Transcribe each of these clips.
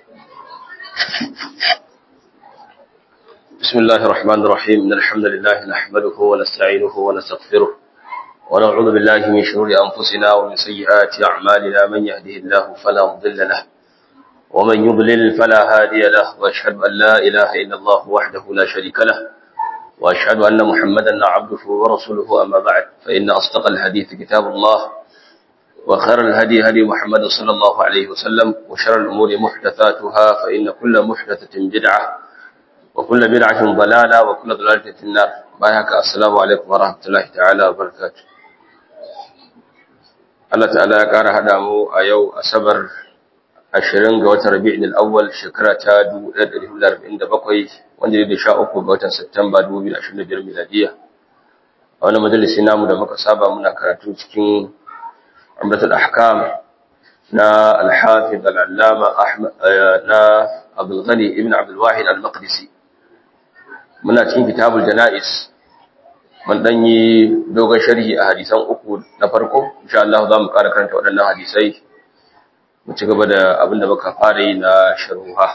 بسم الله الرحمن الرحيم إن الحمد لله نحمده ونستعينه ونستغفره ونعوذ بالله من شرور أنفسنا ومن سيئات أعمالنا من يهده الله فلا مضل له ومن يضلل فلا هادي له وأشهد أن لا إله إلا الله وحده لا شريك له وأشهد أن محمدا عبده ورسوله أما بعد فإن أصدق الحديث كتاب الله وخير الهدي هدي محمد صلى الله عليه وسلم وشر الأمور محدثاتها فإن كل محدثة بدعة وكل بدعة ضلالة وكل ضلالة في النار بايهك السلام عليكم ورحمة الله تعالى وبركاته Allah ta'ala ya ƙara haɗa mu a yau Asabar ashirin ga watan Rabi'in al-Awwal shekara ta 1447 wanda ne da sha uku ga watan Satumba 2025 miladiya. A wani majalisi namu da muka saba muna karatu cikin Umratul Ahkam na Al-Hafiz Al-Allama Ahmad na Abdul Ghani ibn Abdul Wahid Al-Maqdisi. Muna cikin Kitabul Janais mun dan yi dogon sharhi a hadisan uku na farko insha Allah za mu ƙara karanta waɗannan hadisai mu ci gaba da abin da muka fara yi na sharuha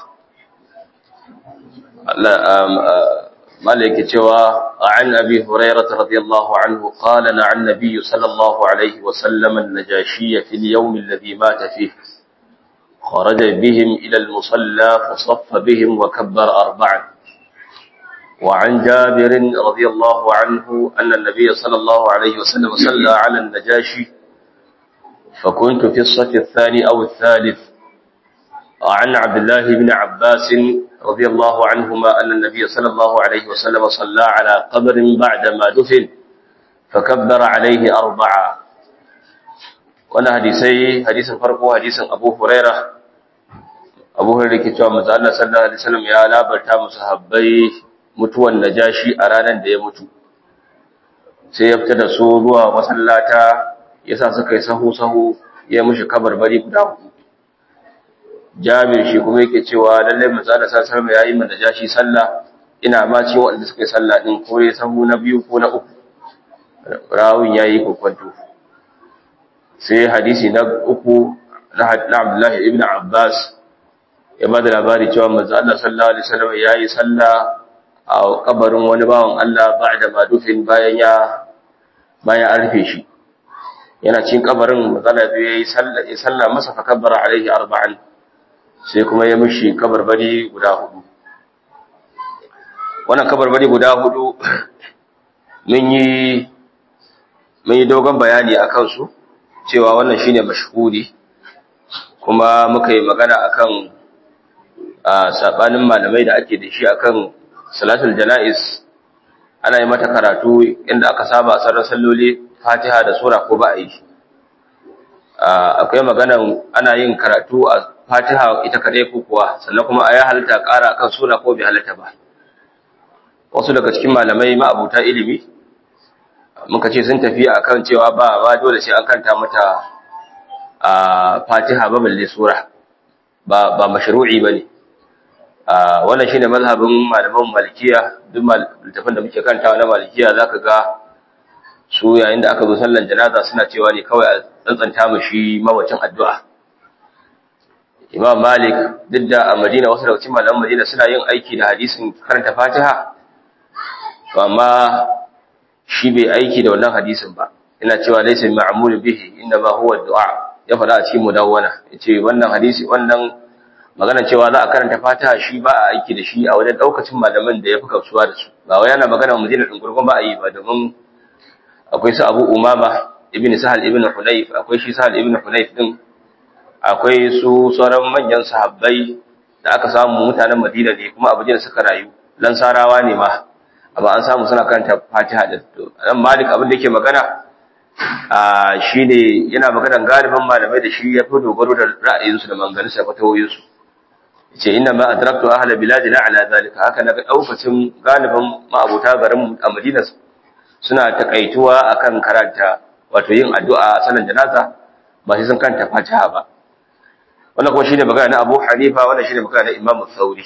Allah mala yake cewa an abi hurairah radiyallahu anhu qala na an nabiy sallallahu alaihi wa sallam an-najashi fi al-yawm alladhi mata fihi خرج بهم إلى المصلى فصف بهم وكبر أربعا وعن جابر رضي الله عنه أن النبي صلى الله عليه وسلم صلى على النجاشي فكنت في الصف الثاني أو الثالث وعن عبد الله بن عباس رضي الله عنهما أن النبي صلى الله عليه وسلم صلى على قبر بعدما دفن فكبر عليه أربعة وانا حديثي حديث فرقه حديث أبو هريرة أبو هريرة كتاب مزالة صلى الله عليه وسلم يا لا برتا مصحبي mutuwan najashi a ranar da ya mutu sai ya fita da su zuwa masallata ya sa suka yi sahu-sahu ya mushi kabarbari guda hudu jabir shi kuma yake cewa lallai manzala sallallahu alaihi ya yi ma najashi sallah ina ma ce waɗanda suka yi sallah din ko ya sahu na biyu ko na uku rawun ya yi kokwanto sai hadisi na uku na Abdullahi ibn Abbas ya ba da labari cewa manzo Allah sallallahu alaihi wasallam ya yi sallah a kabarin wani bawan Allah ba'da madufin bayan ya bayan an rufe shi yana cikin kabarin matsala biyu yayi sallah ya sallah masa fa kabbara alaihi arba'an sai kuma ya mishi kabarbari guda hudu wannan kabarbari guda hudu mun yi mun yi dogon bayani akan su cewa wannan shine mashhuri kuma muka yi magana akan a sabanin malamai da ake da shi akan salatul jana'is ana yi mata karatu inda aka saba a sarrar salloli fatiha da sura ko ba a yi akwai magana ana yin karatu a fatiha ita kaɗai ko kuwa sannan kuma a ya halitta ƙara kan sura ko bai halitta ba wasu daga cikin malamai ma'abuta ilimi muka ce sun tafi akan cewa ba ba dole sai an kanta mata a fatiha ba balle sura ba ba mashru'i bane wannan shine mazhabin malaman malikiya duk littafin da muke kantawa na malikiya zaka ga su yayin da aka zo sallan janaza suna cewa ne kawai a tsantsanta mu shi mawacin addu'a Imam Malik duk da a Madina wasu daga cikin malaman Madina suna yin aiki da hadisin karanta Fatiha to amma shi bai aiki da wannan hadisin ba ina cewa laysa ma'mulun bihi inna ma huwa du'a ya faɗa a cikin mudawwana yace wannan hadisi wannan magana cewa za a karanta fatiha shi ba a aiki da shi a wajen daukacin malaman da ya fi kausuwa da su ba wai yana magana madina din gurgun ba a yi ba domin akwai su abu umama ibn sahal ibn hunayf akwai shi sahal ibn hunayf din akwai su sauran manyan sahabbai da aka samu mutanen madina ne kuma abu da suka rayu lansarawa ne ma amma an samu suna karanta fatiha da nan malik abin da yake magana a shine yana magana galibin malamai da shi ya fi dogaro da ra'ayinsu da manganinsu da fatawoyinsu ce inna ma adraktu ahla biladina ala zalika haka naga daukacin galibin ma'abuta garin a Madina suna takaituwa akan karanta wato yin addu'a sanan janaza ba sai sun kanta Fatiha ba wannan kuma shine magana na Abu Hanifa wannan shine magana na Imam Thauri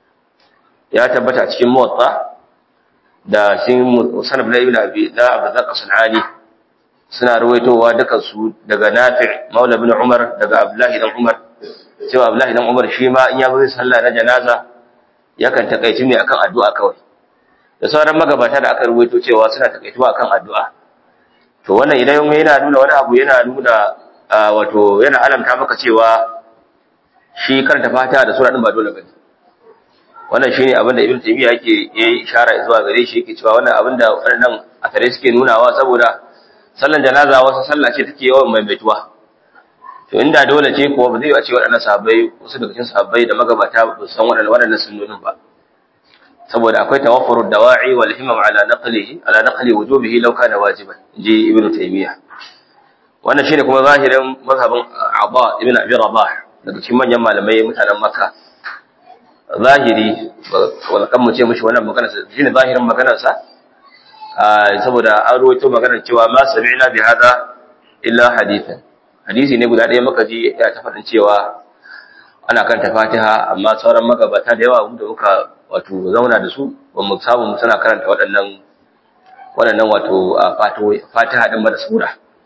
ya tabbata cikin Muwatta da shin Musannaf na Ibn Abi da Abdurrazzaq As-Sanani suna ruwaitowa dukan su daga Nafi' Maula ibn Umar daga Abdullahi dan Umar cewa Abdullahi dan Umar shi ma in ya zai sallah na janaza yakan takaici ne akan addu'a kawai da sauran magabata da aka rubuto cewa suna takaituwa akan addu'a to wannan idan yana nuna wani abu yana nuna wato yana alamta maka cewa shi karanta fatiha da sura din ba dole bane wannan shine abin da Ibn Taymiyyah yake yayi ishara zuwa gare shi yake cewa wannan abin da wannan asare suke nunawa saboda sallan janaza wasu sallah ce take yawan maimaituwa to inda dole ce kuwa ba zai yi a ce waɗannan sahabbai wasu daga cikin sahabbai da magabata ba san waɗannan waɗannan sunnonin ba saboda akwai tawaffurud dawa'i wal himam ala naqlihi ala naqli wujubihi law kana wajiban ji ibnu taymiya wannan shine kuma zahirin mazhabin Abba ibn Abi Rabah daga cikin manyan malamai mutanen Makka zahiri wala kan mu ce mishi wannan magana shine zahirin maganar sa saboda an rawaito maganar cewa ma sami'na bi hada illa hadithan hadisi ne guda ɗaya muka ji ya ta faɗin cewa ana kan Fatiha amma sauran magabata da yawa da muka wato zauna da su ba mu samu mu suna karanta waɗannan waɗannan wato fatiha ɗin da sura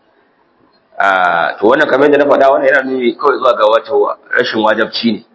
to wannan kamar da na faɗa wannan yana nuni kawai zuwa ga wato rashin wajabci ne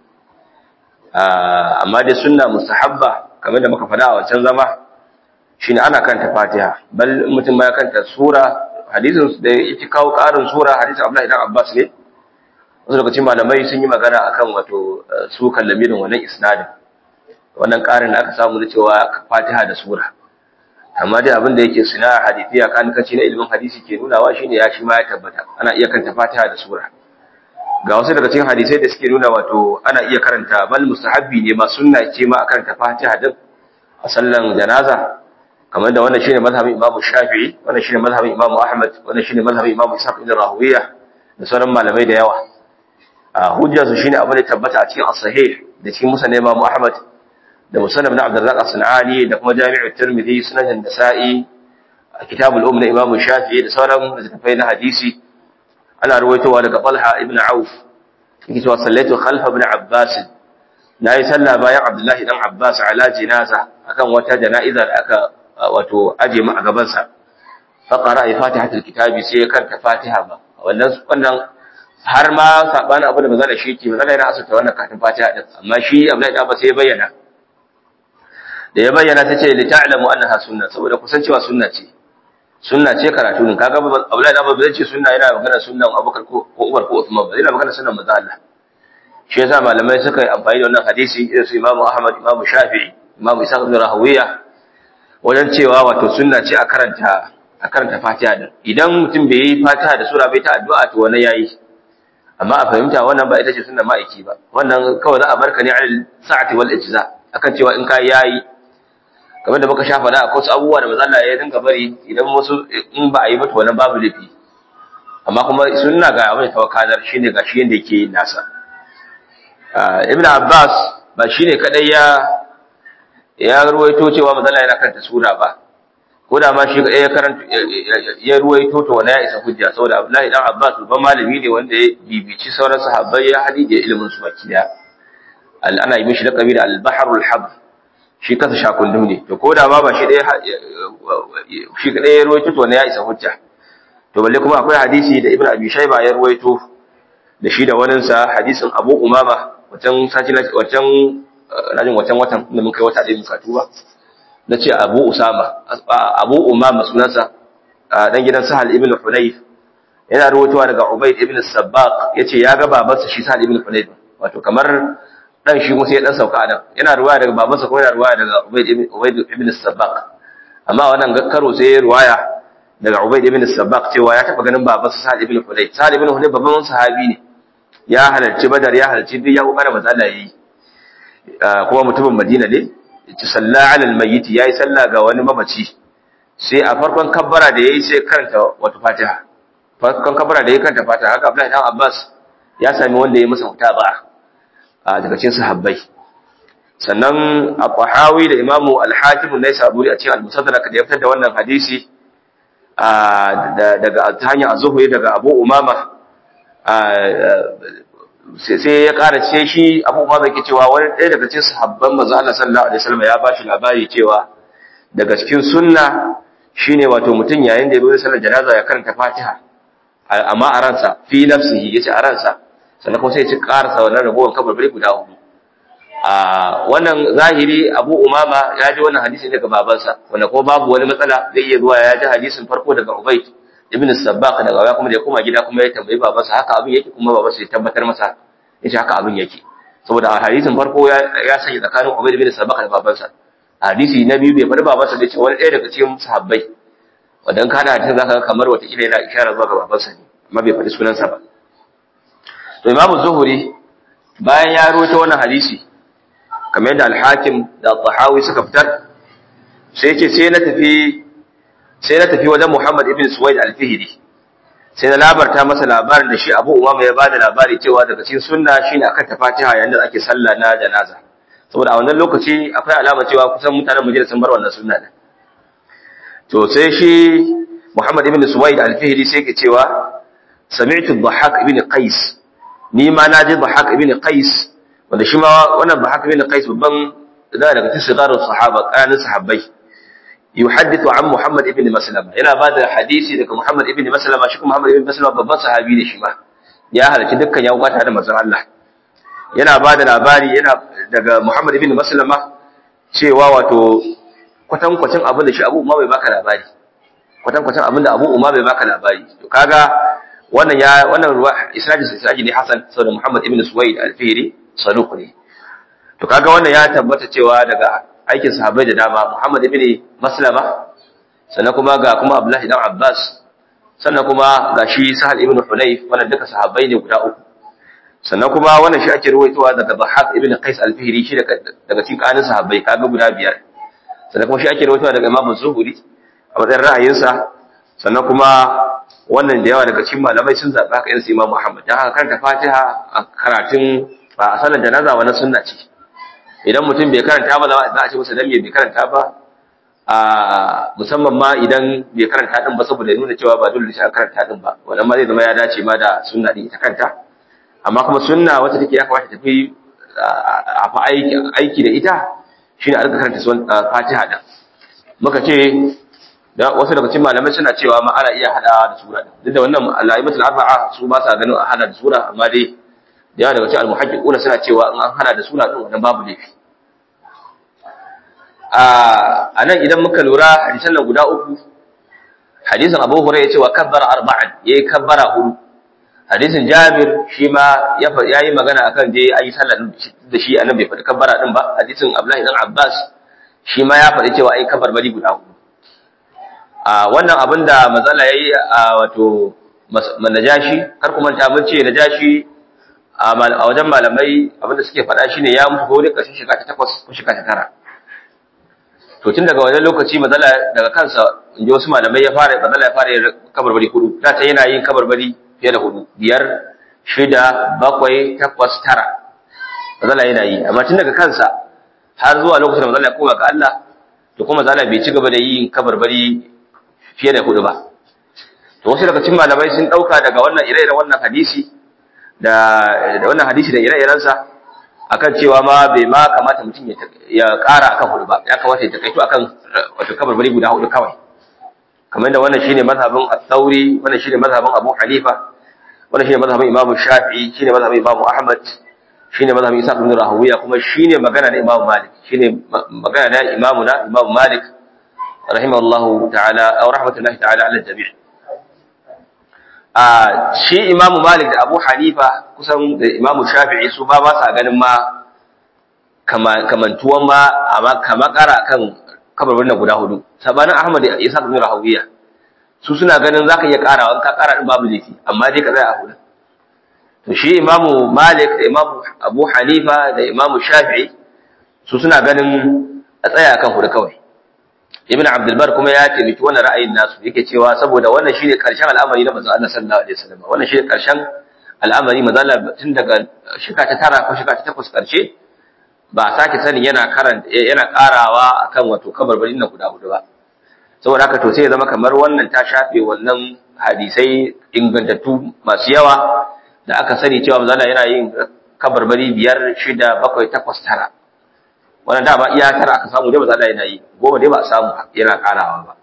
amma dai sunna mustahabba kamar da muka faɗa a wancan zama shine ana karanta fatiha bal mutum ma ya karanta sura hadisin da yake kawo ƙarin sura hadisin Abdullahi ibn Abbas ne wasu lokacin malamai sun yi magana akan wato su kallamirin wannan isnadin wannan ƙarin da aka samu na cewa fatiha da sura amma dai abin da yake suna hadisi a kankaci na ilimin hadisi ke nunawa shine ya shi ma ya tabbata ana iya karanta fatiha da sura ga wasu daga cikin hadisai da suke nuna wato ana iya karanta bal mustahabbi ne ma sunna ce ma a karanta fatiha din a sallan janaza kamar da wannan shine mazhabin imamu shafi'i wannan shine mazhabin imamu ahmad wannan shine mazhabin imamu ishaq ibn rahuwiya da sauran malamai da yawa a hujjarsu shine abin da tabbata a cikin as-sahih da cikin musnad imamu ahmad da musannaf na Abdurrazzaq as-Sanani da kuma Jami'u Tirmidhi sunan Nasa'i kitab al-Umm na Imam Shafi'i da sauran littattafai na hadisi ana ruwaitowa daga Talha ibn Auf yake cewa sallaitu khalfa ibn Abbas nayi sallah bayan Abdullah dan Abbas ala jinaza akan wata jana'iza da aka wato aje mu a gaban sa fa qara fatihatul kitabi sai ya karanta Fatiha ba wannan wannan har ma sabanin abu da manzo shi ke manzo yana asata wannan katin Fatiha din amma shi Abdullah dan Abbas sai ya bayyana da ya bayyana ta ce li ta'lamu annaha sunna saboda kusancewa sunna ce sunna ce karatu ne kaga Abdullahi da Abu ce sunna yana magana sunnan Abubakar ko Umar ko Uthman ba yana magana sunnan manzo Allah shi yasa malamai suka yi amfani da wannan hadisi irin su Imam Ahmad Imam Shafi'i Imam Isa ibn Rahawiya wajen cewa wato sunna ce a karanta a karanta Fatiha din idan mutum bai yi Fatiha da sura bai ta addu'a to wannan yayi amma a fahimta wannan ba ita ce sunna ma'aiki ba wannan kawai za a barka ne al sa'ati wal ijza akan cewa in kai yayi kamar da muka shafa da akwai wasu abubuwa da mazalla ya dinga bari idan wasu in ba a yi mata wannan babu laifi amma kuma sunna ga abin da tawakkalar shine ga shi yanda yake nasa ibn abbas ba shine kadai ya ya ruwaito cewa mazalla yana karanta sura ba ko da ma shi kadai ya karanta ya ruwaito to wannan ya isa hujja saboda abdullahi dan abbas babban malami ne wanda ya bibici sauran sahabbai ya hadije ilimin su baki da ana yi mishi laqabi da al-bahrul habr shi kasa shakundum ne to koda ma ba shi ɗaya shi ɗaya ya ruwaito to ne ya isa hujja to balle kuma akwai hadisi da ibn abi shayba ya ruwaito da shi da wani sa hadisin abu umama wacan sati wacan rajin wacan watan da mun kai wata ɗaya muka tuba na ce abu usama abu umama sunansa dan gidan sahal ibn hunayf yana ruwaitowa daga ubayd ibn sabbaq yace ya ga babansa shi sahal ibn hunayf wato kamar dan shi kuma sai ya dan sauka a nan yana ruwaya daga babansa kuma yana ruwaya daga Ubayd ibn Ubayd ibn Sabbaq amma wannan karo sai ya ruwaya daga Ubayd ibn Sabbaq cewa ya taba ganin babansa Sa'd ibn Hunayf Sa'd ibn Hunayf babban sahabi ne ya halarci Badar ya halarci duk ya kokara manzo Allah yi kuma mutumin Madina ne yace salla ala almayyit yayi sallah ga wani mamaci sai a farkon kabbara da yayi sai karanta wata Fatiha farkon kabbara da yayi karanta Fatiha haka Abdullahi dan Abbas ya sami wanda ya masa mutaba'a daga cikin sahabbai sannan al-Qahawi da Imam al-Hakim ne saburi a cikin al-Musaddarak da ya fitar da wannan hadisi daga ta hanyar az-Zuhri daga Abu Umama sai ya ƙara ce shi Abu Umama yake cewa wani ɗaya daga cikin sahabban manzo Allah sallallahu alaihi wasallam ya bashi labari cewa daga cikin sunna shine wato mutum yayin da ya zo sallar janaza ya karanta Fatiha amma a ransa fi nafsihi yace a ransa sannan kuma sai ya ci karasa wannan ragowar kabarbari guda hudu a wannan zahiri abu umama ya ji wannan hadisi daga babansa wanda kuma babu wani matsala zai iya zuwa ya ji hadisin farko daga ubayd ibn sabbaq daga baya kuma da ya koma gida kuma ya tambayi babansa haka abin yake kuma babansa ya tabbatar masa yace haka abin yake saboda a hadisin farko ya ya sanya tsakanin ubayd ibn sabbaq da babansa hadisi na biyu bai faɗi babansa da ce wani ɗaya daga cikin sahabbai wadan kana hadisin zaka ga kamar wata kila yana isharar zuwa ga babansa ne amma bai faɗi sunansa ba to imamu zuhuri bayan ya rawaito wannan hadisi kamar yadda al-hakim da al-tahawi suka fitar sai ce sai na tafi sai na tafi wajen Muhammad ibn Suwaid al-Fihri sai na labarta masa labarin da shi Abu Umama ya bada labari cewa daga cikin sunna shine akan ta Fatiha yayin da ake sallah na janaza saboda a wannan lokaci akwai alama cewa kusan mutanen Madina sun bar wannan sunna din to sai shi Muhammad ibn Suwaid al-Fihri sai ke cewa sami'tu Dhahhak ibn Qais ni ma naji Dhahhak ibn Qais wanda shi ma wannan Dhahhak ibn Qais babban da daga cikin sigarar sahaba ƙananan sahabbai yuhaddithu an Muhammad ibn Maslama yana ba da hadisi daga Muhammad ibn Maslama shi kuma Muhammad ibn Maslama babban sahabi ne shi ma ya halarci dukkan ya kwata da manzon Allah yana ba da labari yana daga Muhammad ibn Maslama cewa wato kwatankwacin abin da shi Abu Umar bai baka labari kwatankwacin abin da Abu Umar bai baka labari to kaga wannan ya wannan ruwa isnadi isnadi ne Hasan saboda Muhammad ibn Suwaid al-Fihri saduq ne to kaga wannan ya tabbata cewa daga aikin sahabbai da dama Muhammad ibn Maslama sannan kuma ga kuma Abdullahi dan Abbas sannan kuma ga shi Sahal ibn Hunayf wannan duka sahabbai ne guda uku sannan kuma wannan shi ake ruwaitowa daga Dhahhak ibn Qais al-Fihri shi daga daga cikin kanin sahabbai kaga guda biyar sannan kuma shi ake ruwaitowa daga Imam Zuhri a matsayin ra'ayinsa sannan kuma wannan da yawa daga cikin malamai sun zaɓi haka irin su Imam Muhammad dan haka karanta Fatiha a karatun a sallar janaza wannan sunna ce idan mutum bai karanta ba za a ce masa dan bai karanta ba a musamman ma idan bai karanta din ba saboda nuna cewa ba dole sai an karanta din ba wannan ma zai zama ya dace ma da sunna din ita kanta amma kuma sunna wacce take ya kamata tafi a fa aiki aiki da ita shine a rika karanta Fatiha din muka ce da wasu daga cikin malamai suna cewa ma ana iya hada da sura din duk da wannan al-aimatul arba'a su ba sa ganin a hada da sura amma dai da yawa daga cikin al-muhaqqiquna suna cewa in an hana da sura din wannan babu laifi a nan idan muka lura hadisan nan guda uku hadisin Abu Hurairah yace wa kabbara arba'an yayi kabbara hudu hadisin Jabir shi ma ya yi magana akan dai ayi sallah da shi anan bai faɗi kabbara din ba hadisin Abdullahi dan Abbas shi ma ya faɗi cewa ayi kabbar bari guda hudu a wannan abin da mazala yayi a wato najashi kar ku manta mun ce najashi a wajen malamai abinda suke faɗa shine ya mutu ko dai ƙarshen shekara ta takwas ko shekara ta tara to tun daga wannan lokaci mazala daga kansa in ji wasu malamai ya fara mazala ya fara kabarbari hudu da ta yana yin kabarbari fiye da hudu biyar shida bakwai takwas tara mazala yana yi amma tun daga kansa har zuwa lokacin da mazala ya koma ga Allah to kuma mazala bai ci gaba da yin kabarbari fiye da hudu ba to wasu daga cikin malamai sun dauka daga wannan ire-iren wannan hadisi da wannan hadisi da ire-irensa akan cewa ma bai ma kamata mutum ya ƙara akan hudu ba ya kamata ya takaito akan wato kabarbari guda hudu kawai kamar da wannan shine mazhabin al-Thawri wannan shine mazhabin Abu Hanifa wannan shine mazhabin Imam Shafi'i shine mazhabin Imam Ahmad shine mazhabin Isa ibn Rahawiya kuma shine magana na Imam Malik shine magana na Imam na Imam Malik rahimahullahu ta'ala aw rahmatullahi ta'ala ala jami' a shi imamu malik da abu hanifa kusan da imamu shafi'i su ba ba sa ganin ma kamantuwan ma amma kama kara kan kabarin nan guda hudu sabanin ahmad da isa ibn rahawiya su suna ganin zaka iya karawa ka kara din babu laifi amma dai ka tsaya a hudu to shi imamu malik da imamu abu hanifa da imamu shafi'i su suna ganin a tsaya kan hudu kawai ibn abdul bar kuma ya taimaki wannan ra'ayin nasu yake cewa saboda wannan shine karshen al'amari na manzo Allah sallallahu alaihi wasallam wannan shine karshen al'amari manzo Allah tun daga shika ta tara ko shika ta takwas karshe ba sake sanin yana karanta yana karawa akan wato kabarbarin nan guda hudu ba saboda haka to sai ya zama kamar wannan ta shafe wannan hadisai ingantattu masu yawa da aka sani cewa manzo Allah yana yin kabarbari biyar shida bakwai takwas tara wannan dama iya tara aka samu dai ba za a yana yi goma dai ba a samu yana karawa ba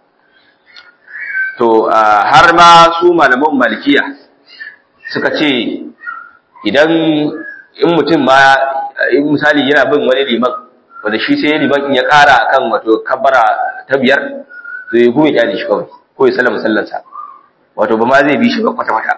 to har ma su malaman malikiya suka ce idan in mutum ma in misali yana bin wani liman wanda shi sai liman in ya ƙara akan wato kabbara ta biyar to ya gume kyale shi kawai ko ya sallama sallarsa wato ba ma zai bi shi ba kwata-kwata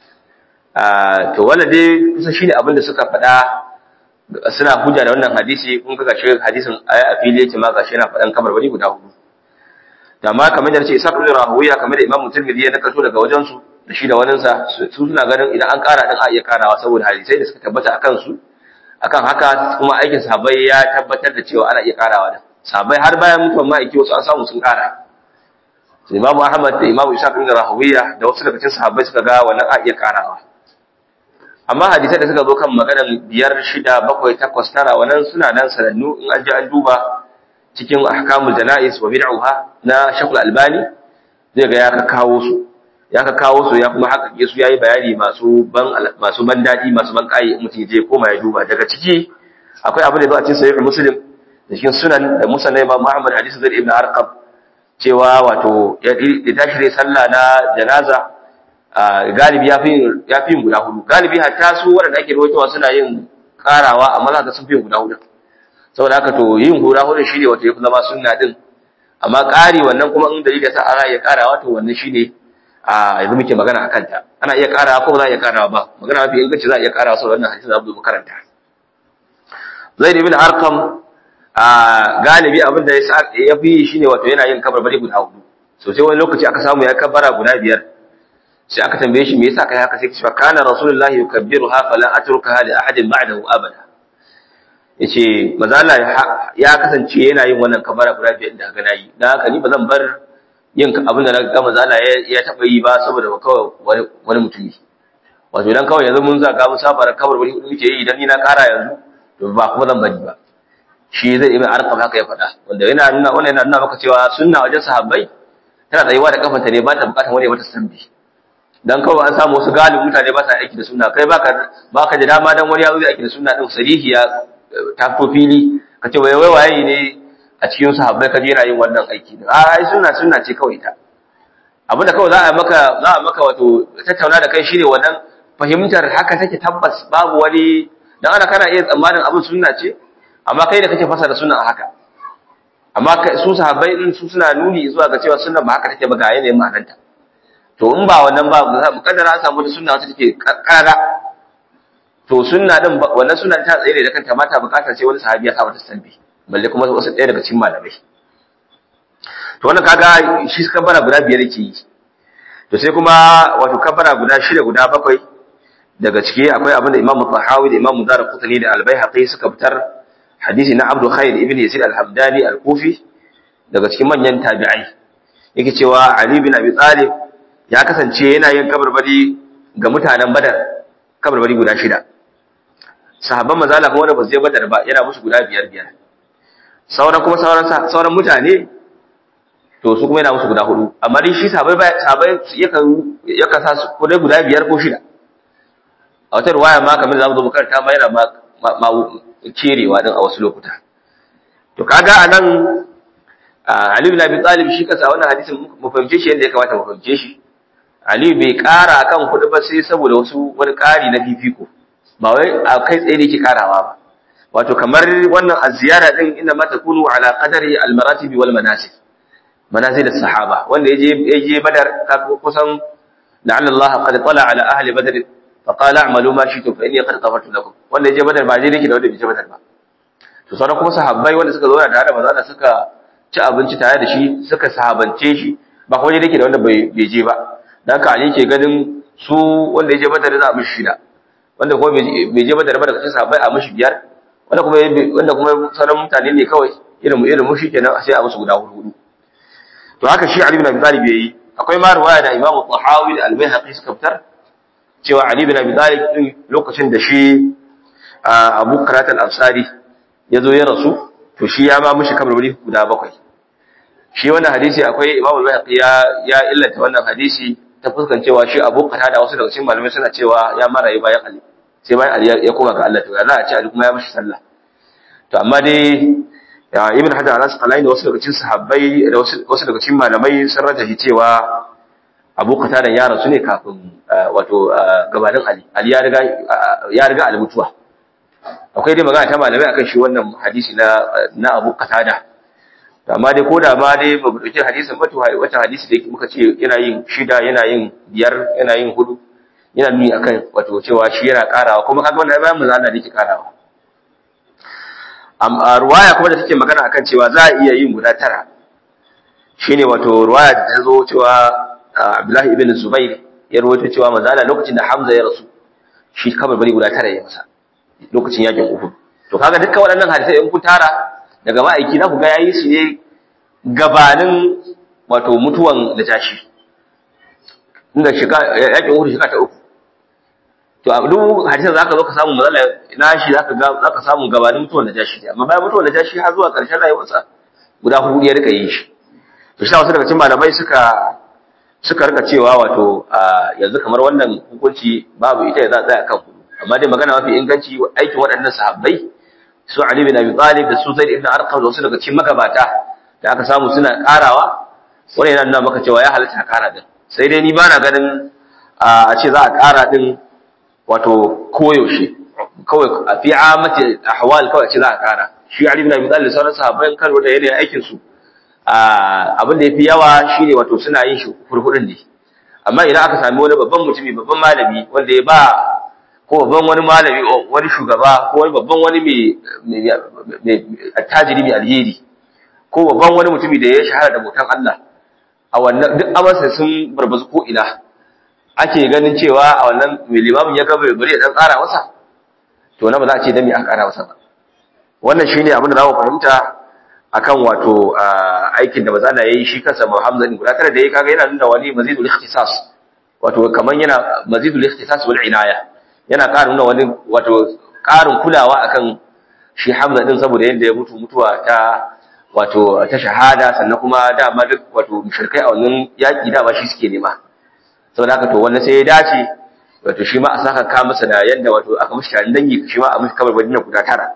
to wannan dai kusa shine abin da suka faɗa suna hujja da wannan hadisi kun ga gashi hadisin aya a fili yake ma gashi yana faɗan kamar wani guda hudu da ma kamar da nace Isa ibn Rahuwiya kamar da Imam Tirmidhi ya nakalto daga wajen su da shi da wanin sa su suna ganin idan an kara din a iya karawa saboda hadisai da suka tabbata akan su akan haka kuma aikin sahabbai ya tabbatar da cewa ana iya karawa da sahabbai har bayan mutuwan ma'aiki wasu an samu sun kara Imam Ahmad da Imam Isa ibn Rahuwiya da wasu daga cikin sahabbai suka ga wannan a iya karawa amma hadisai da suka zo kan maganar biyar shida bakwai takwas tara wannan suna nan sanannu in an je an duba cikin ahkamul jana'is wa bid'uha na Sheikhul Albani zai ga ya ka kawo su ya ka kawo su ya kuma haka su yayi bayani masu ban masu ban dadi masu ban kai mutum je koma ya duba daga ciki akwai abin da zo a cikin sahih Muslim da cikin sunan da Musa na Imam Muhammad hadisi Zaid ibn Arqam cewa wato ya tashi dai sallah na janaza galibi ya fi yin guda hudu galibi hatta su waɗanda ake rawaitowa suna yin karawa amma za ka sun fi yin guda hudu saboda haka to yin guda hudu shi ne wato ya fi zama sunna din amma ƙari wannan kuma in dalilin sa ana iya karawa to wannan shi ne a yanzu muke magana a kanta ana iya karawa ko ba za a iya karawa ba magana mafi inganci za a iya karawa saboda wannan hadisin za mu karanta zaid ibn arqam a galibi abin da ya fi shi ne wato yana yin kabarbari guda hudu so sai wani lokaci aka samu ya kabara guda biyar sai aka tambaye shi me yasa kai haka sai cewa kana rasulullahi yukabbiruha fala atrukaha li ahadin ba'dahu abada yace manzo Allah ya kasance yana yin wannan kabara guda biyar da ga nayi dan haka ni bazan bar yin abin da naga manzo Allah ya taba yi ba saboda ba kawai wani wani mutumi wato dan kawai yanzu mun zaka mu safara kabar bari hudu muke yi idan ni na kara yanzu to ba kuma zan bari ba shi zai ibn arqam haka ya faɗa wanda yana nuna wannan yana nuna maka cewa sunna wajen sahabbai tana tsayuwa da kafanta ne ba ta bukatar wani ya mata sambi dan kawai an samu wasu galibin mutane ba sa aiki da sunna kai baka baka da dama dan wani ya zo aiki da sunna din sarihi ya ta fito fili ka ce wai waye ne a cikin sahabbai ka je yana yin wannan aiki din a ai sunna sunna ce kawai ta abinda kawai za a maka za a maka wato tattauna da kai shine wannan fahimtar haka take tabbas babu wani dan ana kana iya tsammanin abin sunna ce amma kai da kake fasa da sunna haka amma su sahabbai din su suna nuni zuwa ga cewa sunna ba haka take ba ga yanayin ma'anarta to in ba wannan ba mu kaddara an samu wata sunna wacce take karara to sunna din wannan sunna ta tsaye da kanta mata bukatar sai wani sahabi ya sa mata sambi balle kuma wasu ɗaya daga cikin malamai to wannan kaga shi kabbara guda biyar yake yi to sai kuma wato kabbara guda shida guda bakwai daga ciki akwai abin da Imam Tahawi da Imam Darqutni da Al-Baihaqi suka fitar hadisi na Abdul Khair ibn Yazid Al-Hamdani Al-Kufi daga cikin manyan tabi'ai yake cewa Ali bin Abi Talib ya kasance yana yin kabarbari ga mutanen Badar kabarbari guda shida sahabban manzo Allah kuma wanda ba su je Badar ba yana musu guda biyar biyar sauran kuma sauran sauran mutane to su kuma yana musu guda hudu amma dai shi sahabbai sahabbai yakan yakan sa su guda guda biyar ko shida a wata ruwaya ma kamar zamu zo mu karanta ma yana ma kerewa din a wasu lokuta to kaga anan Ali bin Abi Talib shi kansa wannan hadisin mu fahimce shi yadda ya kamata mu fahimce shi Ali bai ƙara akan kuɗi ba sai saboda wasu wani ƙari na fifiko ba wai a kai tsaye da yake ƙarawa ba wato kamar wannan aziyara din inda ma takunu ala qadari al-maratib wal manasik manazil as-sahaba wanda yaje yaje badar kusan la'alla Allah qad tala ala ahli badr fa qala a'malu ma shi'tum fa inni qad ghafartu lakum wanda yaje badar ba je yake da wanda bai je badar ba to sauran kuma sahabbai wanda suka zo da tare da manzo suka ci abinci tare da shi suka sahabance shi ba kuma yake da wanda bai je ba dan ka ali ke ganin su wanda ya je badar za a mishi shida wanda kuma bai je badar ba daga cikin sahabbai a mishi biyar wanda kuma wanda kuma sauran mutane ne kawai irin irin mu shi kenan sai a musu guda hudu to haka shi Ali bin Abi Talib yayi akwai ma riwaya da Imam Tahawi da Al-Baihaqi suka fitar cewa Ali bin Abi Talib din lokacin da shi Abu Qarat al-Ansari ya zo ya rasu to shi ya ma mishi kabarbari guda bakwai shi wannan hadisi akwai Imam Al-Baihaqi ya ya illata wannan hadisi ta fuskan cewa shi Abu Qarat da wasu daga cikin malamai suna cewa ya mara yi bayan Ali sai bayan Ali ya koma ga Allah to ya za a ce Ali kuma ya mishi sallah to amma dai ibn hajar al-asqalani da wasu daga cikin sahabbai da wasu daga cikin malamai sun rajahi cewa abu qatada ya rasu ne kafin wato gabanin Ali Ali ya riga ya riga Ali mutuwa akwai dai magana ta malamai akan shi wannan hadisi na na Abu Qatada amma dai koda ma dai ba mu dauki hadisin ba to wata hadisi da muka ce yana yin shida yana yin biyar yana yin hudu yana nuni akan wato cewa shi yana karawa kuma kaga wannan bayan manzo Allah da yake karawa amma ruwaya kuma da take magana akan cewa za a iya yin guda tara shine wato ruwaya da ta zo cewa Abdullahi ibn Zubair ya rawaito cewa manzo Allah lokacin da Hamza ya rasu shi kamar bari guda tara ya masa lokacin yakin Uhud to kaga dukkan waɗannan hadisai in ku tara daga ma'aiki za ku ga yayi su ne gabanin wato mutuwan da tashi inda shika yakin Uhud shika ta uku to a duk hadisan zaka zo ka samu mazala na shi zaka ga zaka samu gabanin mutuwan da tashi amma bayan mutuwan da tashi har zuwa ƙarshen rayuwarsa guda hudu ya rika yin shi to shi wasu daga cikin malamai suka suka rika cewa wato yanzu kamar wannan hukunci babu ita ya za tsaya kan hudu amma dai magana mafi inganci aikin waɗannan sahabbai su Ali bin Abi Talib da su Zaid ibn Arqam da wasu daga cikin magabata da aka samu suna karawa wannan yana nuna maka cewa ya halatta kara din sai dai ni ba na ganin a ce za a kara din wato koyaushe kawai a fi amati ahwal kawai ce za a kara shi Ali bin Abi Talib da sauran sahabbai kan da yanayin aikin su abin da yafi yawa shine wato suna yin shi furfudin ne amma idan aka sami wani babban mutumi babban malami wanda ya ba ko babban wani malami wani shugaba ko wani babban wani mai attajiri mai alheri ko babban wani mutumi da ya shahara da bautan Allah a wannan duk amarsa sun barbazu ko ina ake ganin cewa a wannan mai limamin ya gaba bari ya dan tsara masa to na ba za a ce dan me aka ƙara masa ba wannan shine abin da za mu fahimta akan wato aikin da maza yayi shi kansa Muhammad guda tare da yayi kaga yana nuna wani mazidul ikhtisas wato kaman yana mazidul ikhtisas wal inaya yana ƙara nuna wani wato ƙarin kulawa akan shi Hamza din saboda yadda ya mutu mutuwa ta wato ta shahada sannan kuma dama duk wato mushrikai a wannan yaki dama shi suke nema saboda haka to wannan sai ya dace wato shi ma a saka ka masa da yadda wato aka mishi tarin dangi shi ma a mishi kamar badina guda tara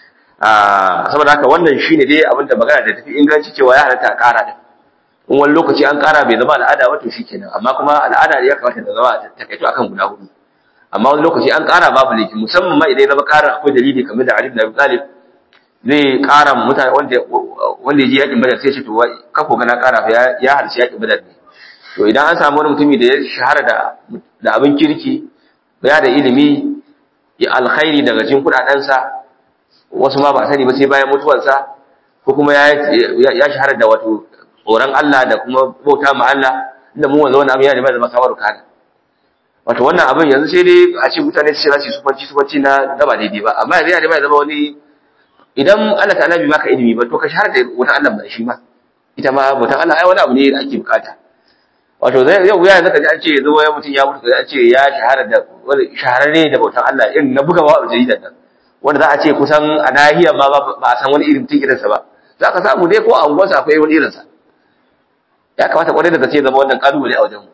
saboda haka wannan shine dai abin da magana da tafi inganci cewa ya halatta a ƙara din in wani lokaci an ƙara bai zama al'ada wato shikenan amma kuma al'ada ya kamata ta zama takaito akan guda hudu amma wani lokaci an ƙara babu laifi musamman ma idan ya zama ƙarin akwai dalili kamar da Ali ibn Abi Talib zai ƙara mutane wanda wanda ya je yakin Badar sai ce to ka ko gana ƙara fa ya halci yakin Badar ne to idan an samu wani mutumi da ya shahara da da abin kirki ya da ilimi ya alkhairi daga cikin kudadensa wasu ma ba sani ba sai bayan mutuwarsa ko kuma ya ya shahara da wato tsoron Allah da kuma bauta ma Allah inda mu wanzu wannan abin ya da zama kamar kana wato wannan abin yanzu sai dai a ce mutane su ce za su yi sufanci sufanci na da ba daidai ba amma yanzu ya da zama wani idan Allah ta bai maka ilimi ba to ka shahara da wutan Allah ba shi ma ita ma wutan Allah ai wani abu ne da ake bukata wato zai yau ya zaka ji an ce yanzu wani mutum ya mutu an ce ya shahara da wani shahararre da bautan Allah irin na buga wa jaridar nan wanda za a ce kusan a nahiyar ma ba a san wani irin mutum irinsa ba za ka samu dai ko a unguwarsa akwai wani irinsa ya kamata kwarai da gaske zama wannan kalubale a wajen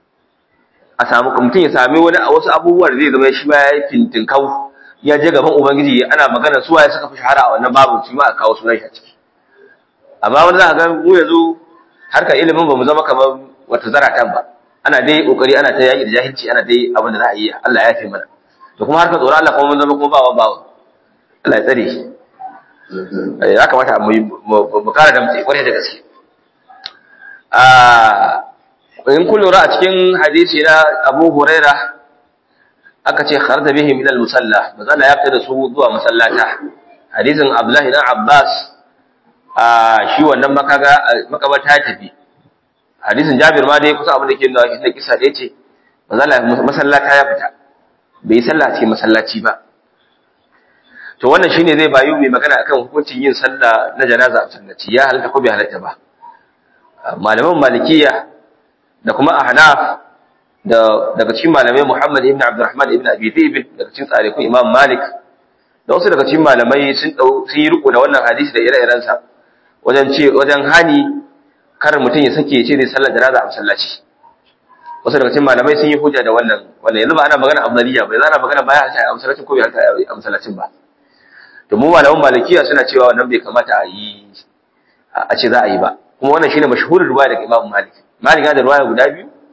a samu mutum ya sami wani a wasu abubuwa da zai zama shi ma ya yi fintinkau ya je gaban ubangiji ana magana suwa ya suka fi shahara a wannan babu shi ma a kawo sunan shi a ciki amma wani za a ga mu yanzu harkar ilimin ba mu zama kamar wata zaratan ba ana dai kokari ana ta yaƙi da jahilci ana dai abin da za a yi Allah ya fi mana da kuma harkar tsoron Allah kuma mun zama kuma bawa bawa Allah ya tsare shi ya kamata mu kara da mutai kwarai da gaske in kun lura a cikin hadisi na Abu Huraira aka ce kharta bihim ila al-musalla mazalla ya fita da su zuwa masallata hadisin Abdullahi dan Abbas shi wannan makaga makabata ya tafi hadisin Jabir ma dai kusa abin da ke nuna shi kisa da yace mazalla masallata ya fita bai sallah cikin masallaci ba to wannan shine zai bayu mai magana akan hukuncin yin sallah na janaza a masallaci ya halatta ko bai halatta ba malaman malikiya da kuma ahnaf da daga cikin malamai Muhammad ibn Abdurrahman ibn Abi Dhib daga cikin tsarikun Imam Malik da wasu daga cikin malamai sun dau sun yi riko da wannan hadisi da ire-iren sa wajen ce wajen hani kar mutum ya sake ce zai sallar janaza a masallaci wasu daga cikin malamai sun yi hujja da wannan wannan yanzu ba ana magana afdaliya ba yanzu ana magana baya a masallacin ko bai a masallacin ba to mu malaman malikiya suna cewa wannan bai kamata a yi a ce za a yi ba kuma wannan shine mashhurin ruwaya daga Imam Malik Malik da ruwaya guda biyu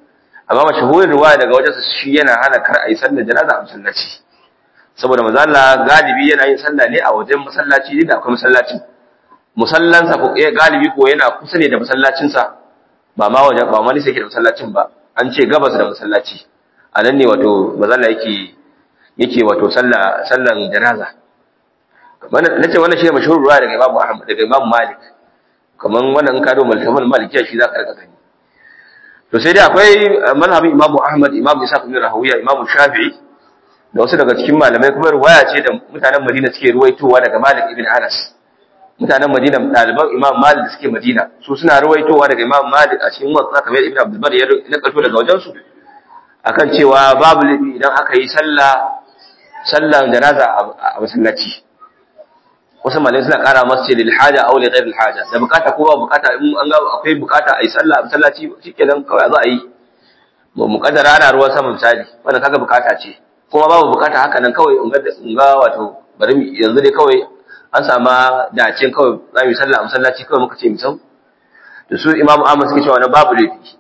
amma mashahurin riwaya daga wajen shi yana hana kar a yi sallar janaza a masallaci saboda manzo Allah galibi yana yin sallah ne a wajen masallaci ne da akwai masallacin musallansa ko eh galibi ko yana kusa ne da masallacin sa ba ma wajen ba ma ne sai da masallacin ba an ce gabas da masallaci a nan ne wato manzo Allah yake yake wato sallah sallan janaza wannan nace wannan shi ne mashhurul riwaya daga Imam Ahmad daga Imam Malik kaman wannan in ka do malhamal malikiya shi za ka rika gani to sai dai akwai mazhabin Imam Ahmad Imam Isa ibn Rahawiya Imam Shafi'i da wasu daga cikin malamai kuma riwaya ce da mutanen Madina suke ruwaitowa daga Malik ibn Anas mutanen Madina ɗaliban Imam Malik da suke Madina su suna ruwaitowa daga Imam Malik a cikin wasu kamar Ibn Abdul Bar ya nakalto daga wajen su akan cewa babu laifi idan aka yi sallah sallan janaza a masallaci wasu malamai suna ƙara masu ce lil haja aw li ghayr al haja da bukata ko ba bukata in an ga akwai bukata a yi sallah a masallaci shikenan kawai za a yi mu mukaddara ana ruwan sama misali wannan kaga bukata ce kuma babu bukata haka nan kawai in ga wato bari mu yanzu dai kawai an sama dacin kawai za mu yi sallah a masallaci kawai muka ce mu sau da su imam ahmad suke cewa na babu laifi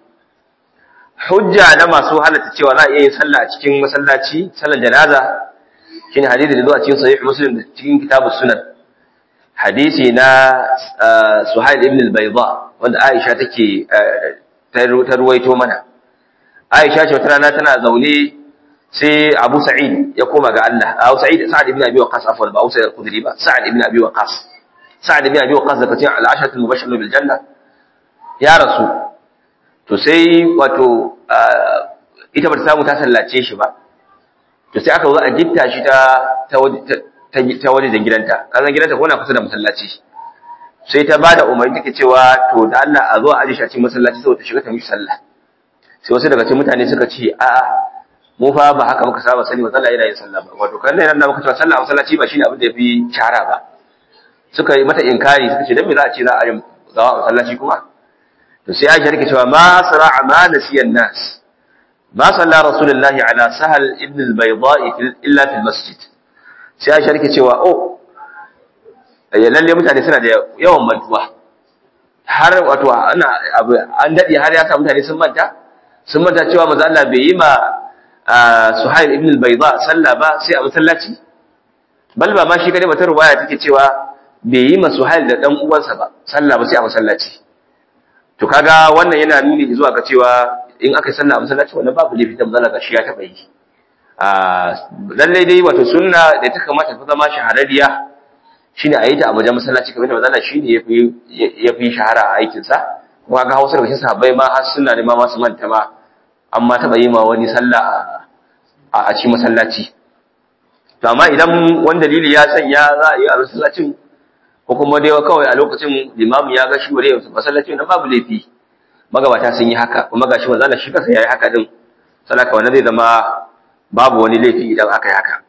hujja na masu halatta cewa za a iya yin sallah a cikin masallaci sallar janaza shine hadisi da zuwa cikin sahih muslim da cikin kitabus sunan hadisi na suhail ibn al-bayda wanda aisha take ta ruwaito mana aisha ce wata rana tana zaune sai Abu Sa'id ya koma ga Allah Abu Sa'id Sa'ad ibn Abi Waqqas afwan ba Abu Sa'id al-Khudri ba Sa'ad ibn Abi Waqqas Sa'ad ibn Abi Waqqas daga cikin al-ashrat al-mubashshirun bil janna ya rasu to sai wato ita ba ta samu ta sallace shi ba to sai aka zo a gitta shi ta ta ta waje da gidanta kazan gidanta ko na kusa da masallaci sai ta bada umarni take cewa to da Allah a zo a aje shi a cikin masallaci saboda ta shiga ta mishi sallah sai wasu daga cikin mutane suka ce a'a mu fa ba haka muka saba sani matsala yana yin sallah ba wato kan nan da muka cewa sallah a masallaci ba shine abin da yafi shahara ba suka yi mata inkari suka ce dan me za a ce za a yi zawa a masallaci kuma to sai Aisha take cewa ma sara'a ma nasiyan nas ma salla rasulullahi ala sahal ibn al-bayda illa fil masjid sai Aisha take cewa oh lalle mutane suna da yawan mantuwa har wato ana abu an dade har ya sa mutane sun manta sun manta cewa manzo Allah bai yi ma Suhail ibn al-Bayda sallah ba sai a masallaci bal ba ma shi kadai bata ruwaya take cewa bai yi ma Suhail da dan uwansa ba sallah ba sai a masallaci to kaga wannan yana nuni zuwa ga cewa in aka yi sallah a masallaci wannan babu laifi da manzo shi ya taba yi a lalle dai wato sunna da ta kamata ta zama shahararriya shine a yi ta a wajen masallaci kamar da manzo shine yafi yafi shahara a aikin sa kuma ga Hausa da cikin sahabbai ma har sunna ne ma masu manta ma amma taɓa yi ma wani sallah a cikin masallaci to amma idan wani dalili ya sanya za a yi a masallacin ko kuma dai kawai a lokacin limamu ya ga shi wuri masallacin nan babu laifi magabata sun yi haka kuma gashi manzo Allah shi kansa yayi haka din salaka wannan zai zama babu wani laifi idan aka yi haka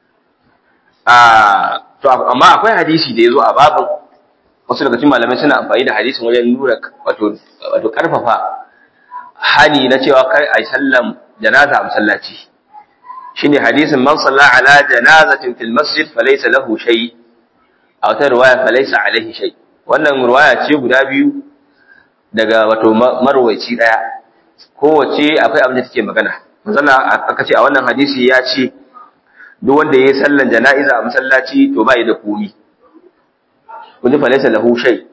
a to amma akwai hadisi da yazo a babin wasu daga cikin malamai suna amfani da hadisin wajen nuna wato wato karfafa hani na cewa kai a sallam janaza a masallaci shine hadisin man salla ala janazatin fil masjid falaysa lahu shay a wata riwaya falaysa alaihi shay wannan riwaya ce guda biyu daga wato marwaci daya kowace akwai abin da take magana manzala aka ce a wannan hadisi ya ce duk wanda yayi sallan jana'iza a masallaci to bai da komi kun ji falaysa lahu shay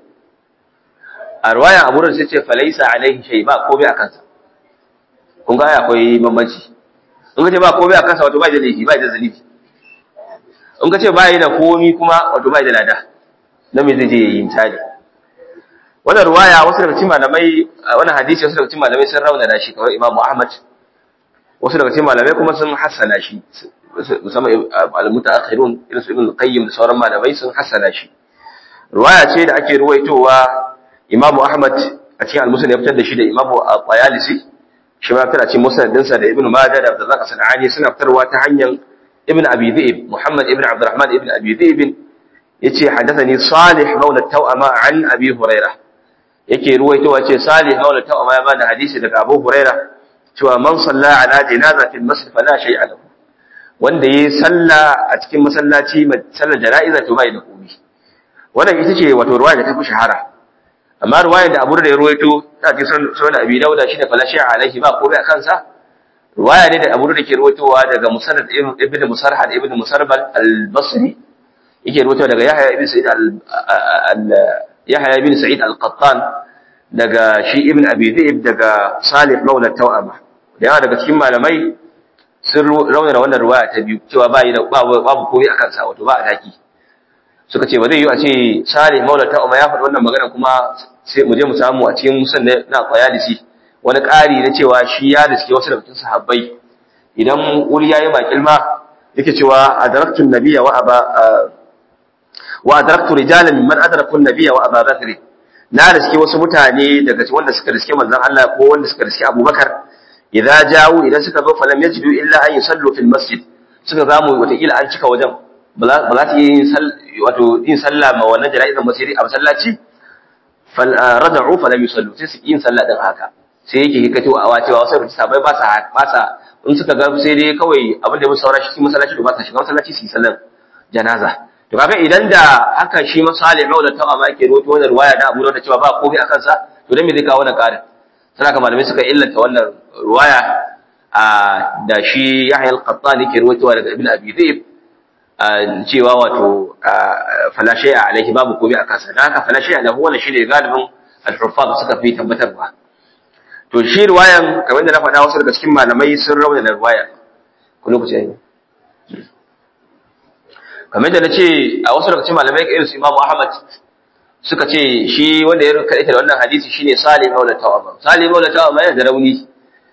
a ruwayan abu sai ce falaisa alaihi shay ba komai a kansa kun ga akwai bambanci in ka ce ba komai a kansa wato bai da laifi bai da zalifi in ka ce bai da komai kuma wato bai da lada dan me zai je yi misali wannan ruwaya wasu daga cikin malamai wannan hadisi wasu daga cikin malamai sun rauna da shi kamar Imam Ahmad wasu daga cikin malamai kuma sun hassana shi musamman al-mutaakhirun irin su Ibn Qayyim da sauran malamai sun hassana shi ruwaya ce da ake ruwaitowa Imam Ahmad a cikin al-Musnad ya fitar da shi da Imam Al-Qayalisi shi ma fitar a cikin Musnad dinsa da Ibn Majah da Abdurrazzaq Sanani suna fitarwa ta hanyar Ibn Abi Dhi'b Muhammad ibn Abdurrahman ibn Abi Dhi'b yace hadathani Salih mawla Tawama an Abi Hurairah yake ruwaitowa ce Salih mawla Tawama ya bada hadisi daga Abu Hurairah cewa man salla ala janazatin masjid fala shay'a lahu wanda yayi salla a cikin masallaci sallar jana'iza to bai da komai wannan ita ce wato ruwaya da ta fi shahara amma ruwayar da Abu da ya ruwaito ta ce sunan Abi Dawud shine fala shi'a alaihi ba komai a kansa ruwaya ne da Abu da ke ruwaitowa daga Musannad ibn Musarhad ibn Musarbal al-Basri yake ruwaitowa daga Yahya ibn Sa'id al Yahya ibn Sa'id al-Qattan daga shi ibn Abi Dhi'b daga Salih Maula Tawama da yawa daga cikin malamai sun raunana wannan ruwaya ta biyu cewa ba yi da babu komai a kansa wato ba a daki suka ce ba zai yi a ce Salih Maula Tawama ya faɗi wannan magana kuma sai mu je mu samu a cikin musan na Qayalisi wani ƙari na cewa shi ya riske wasu daga cikin sahabbai idan wuri yayi makilma yake cewa adraktu nabiyya wa aba wa adraktu rijalan mimman adraku an-nabiyya wa Aba Bakr na riske wasu mutane daga wanda suka riske manzon Allah ko wanda suka riske Abubakar idza jawu idan suka zo falam yajidu illa an yusallu fil masjid suka zamu wata kila an cika wajen ba za ta yi wato yin sallah ma wannan jana'izar masjidi a masallaci fal raja'u falam yusallu sai su yin sallah din haka sai yake hikato a wacewa wasu sabai ba sa ba sa in suka ga sai dai kawai abin da ya musu saura shi masallaci to ba sa shiga masallaci su yi sallar janaza to kaga idan da haka shi masalih maula ta amma ake rawaito wannan riwaya da Abu da cewa ba komai akan sa to dan me zai kawo wannan karin sai haka malamai suka illanta wannan riwaya a da shi Yahya al-Qattan yake rawaitowa daga Ibn Abi Dhib cewa wato fala shay'a alaihi babu komai akan sa dan haka fala shay'a lahu wannan shine galibin al-huffaz suka fi tabbatarwa to shi riwayan kamar da na faɗa wasu daga cikin malamai sun rauna da riwaya ku lokaci yayi kamar da na ce a wasu daga cikin malamai irin su Imam Ahmad suka ce shi wanda ya kaita da wannan hadisi shine Salim Maula Tawama Salim Maula Tawama yana da rauni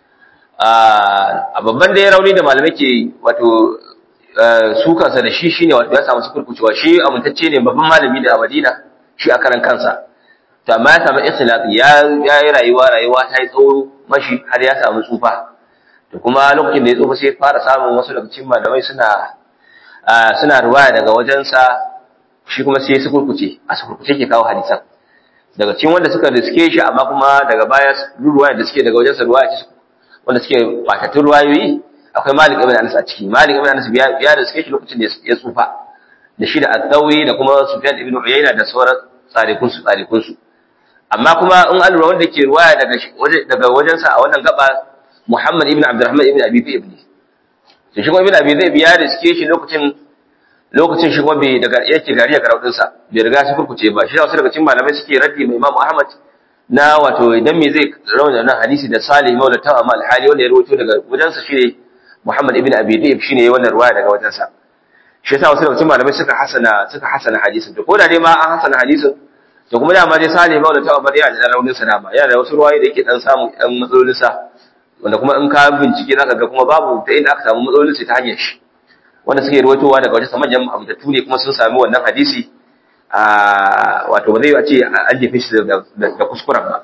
a babban da ya rauni da malamai ke wato su kansa da shi shine wato ya samu sukurkucewa shi amintacce ne babban malami da a Madina shi a karan kansa to amma ya samu ikhtilafi ya ya yi rayuwa rayuwa ta yi tsawo mashi har ya samu tsufa to kuma lokacin da ya tsufa sai fara samun wasu daga cikin malamai suna suna ruwaya daga wajensa shi kuma sai su kurkuce a su kurkuce ke kawo hadisan daga cikin wanda suka riske shi amma kuma daga baya ruwaya da suke daga wajensa ruwaya ce wanda suke batattun ruwayoyi akwai Malik ibn Anas a ciki Malik ibn Anas ya riske shi lokacin da ya tsufa da shi da Al-Thawri da kuma Sufyan ibn Uyayna da sauran tsarikun su tsarikun su amma kuma in an lura wanda ke ruwaya daga daga wajensa a wannan gaba Muhammad ibn Abdurrahman ibn Abi Dhib ne to shi kuma ibn Abi Dhib ya riske shi lokacin lokacin shi kuma bai daga yake gari ga raudin sa bai riga shi kurkuce ba shi wasu daga cikin malamai suke raddi mai Imam Ahmad na wato idan me zai rauna nan hadisi da Salih Maula ta Amal Hali wanda ya rawaito daga wajensa shine Muhammad ibn Abi Dhib shine wannan ruwaya daga wajensa shi yasa wasu daga cikin malamai suka hasana suka hasana hadisin to ko da dai ma an hasana hadisin to kuma dama dai Salim Maula ta Umar yana da raunin sa dama yana da wasu ruwayoyi da yake dan samu ɗan matsalolin sa wanda kuma in ka bincike zaka ga kuma babu ta inda aka samu matsalolin sa ta hanyar shi wanda suke ruwaitowa daga wajen manyan amintattu ne kuma sun sami wannan hadisi a wato ba zai a ce an jefe shi da kuskuren ba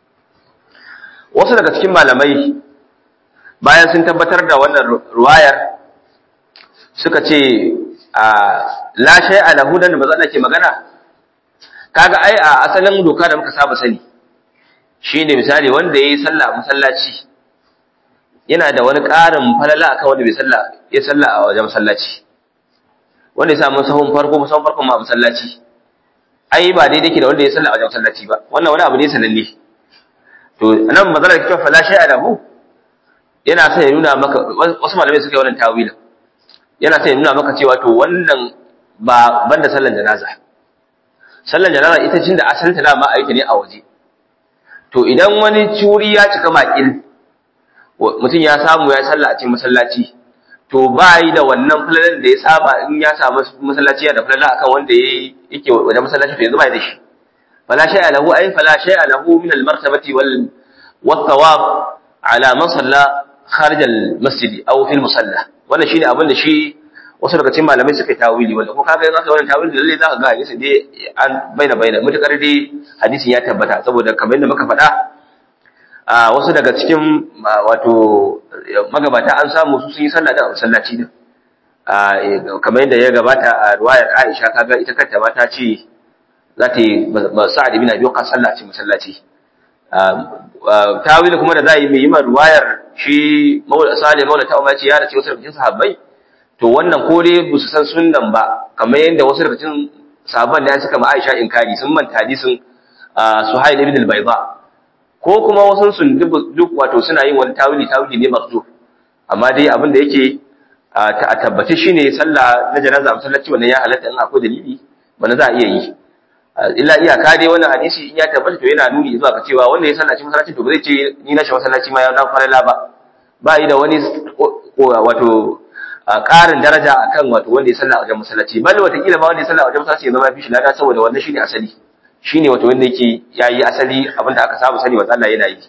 wasu daga cikin malamai bayan sun tabbatar da wannan ruwayar suka ce a la shay'a lahu dan da bazan ke magana kaga ai a asalin doka da muka saba sani shine misali wanda yayi sallah masallaci yana da wani ƙarin falala akan wanda bai sallah ya sallah a wajen masallaci wanda ya samu sahun farko sahun farko ma masallaci ai ba daidai ke da wanda ya sallah a wajen masallaci ba wannan wani abu ne sananne to nan mazalar kike fala shay'a lahu yana sai ya nuna maka wasu malamai suka yi wannan tawilin yana sai ya nuna maka cewa to wannan ba banda sallan janaza sallan janaza ita cin da asalinta dama aiki ne a waje to idan wani curi ya cika makil mutum ya samu ya sallah a cikin masallaci to ba yi da wannan falalan da ya saba in ya samu masallaci ya da falala akan wanda yake wajen masallaci to yanzu ba da shi fala shay'a lahu ay fala shay'a lahu min al-martabati wal والثواب على من صلى خارج المسجد او في المصلى wannan shine abin da shi wasu daga cikin malamai suka yi tawili wanda ko kaga yanzu wannan tawili da lalle zaka ga hadisi dai an baina baina mutakar dai hadisin ya tabbata saboda kamar yadda muka faɗa a wasu daga cikin wato magabata an samu su sun yi sallah da masallaci din kamar yadda ya gabata a ruwayar Aisha kaga ita kanta ma ta ce za ta yi Sa'ad ibn Abi Waqqas sallah a cikin masallaci tawili kuma da za a yi mai yi ruwayar shi sale maula ta umarci ya da ce wasu daga cikin sahabbai to wannan ko dai ba su san sunnan ba kamar yadda wasu daga cikin sahabban da suka ma Aisha inkari sun manta hadisin Suhail ibn al-Bayda ko kuma wasu sun duk wato suna yin wani tawili tawili ne marzu amma dai abin da yake a tabbace shine sallah na janaza a masallaci wannan ya halatta in akwai dalili wanda za a iya yi illa iyaka dai wannan hadisi in ya tabbata to yana nuni zuwa ga cewa wanda ya sallaci masallaci to ba zai ce ni na shi masallaci ma ya na farala ba ba yi da wani wato ƙarin daraja akan wato wanda ya salla a wajen masallaci bal wata kila ma wanda ya salla a wajen masallaci ya zama fi shi lada saboda wannan shine asali shine wato wanda yake yayi asali abinda aka saba sani wa Allah yana yi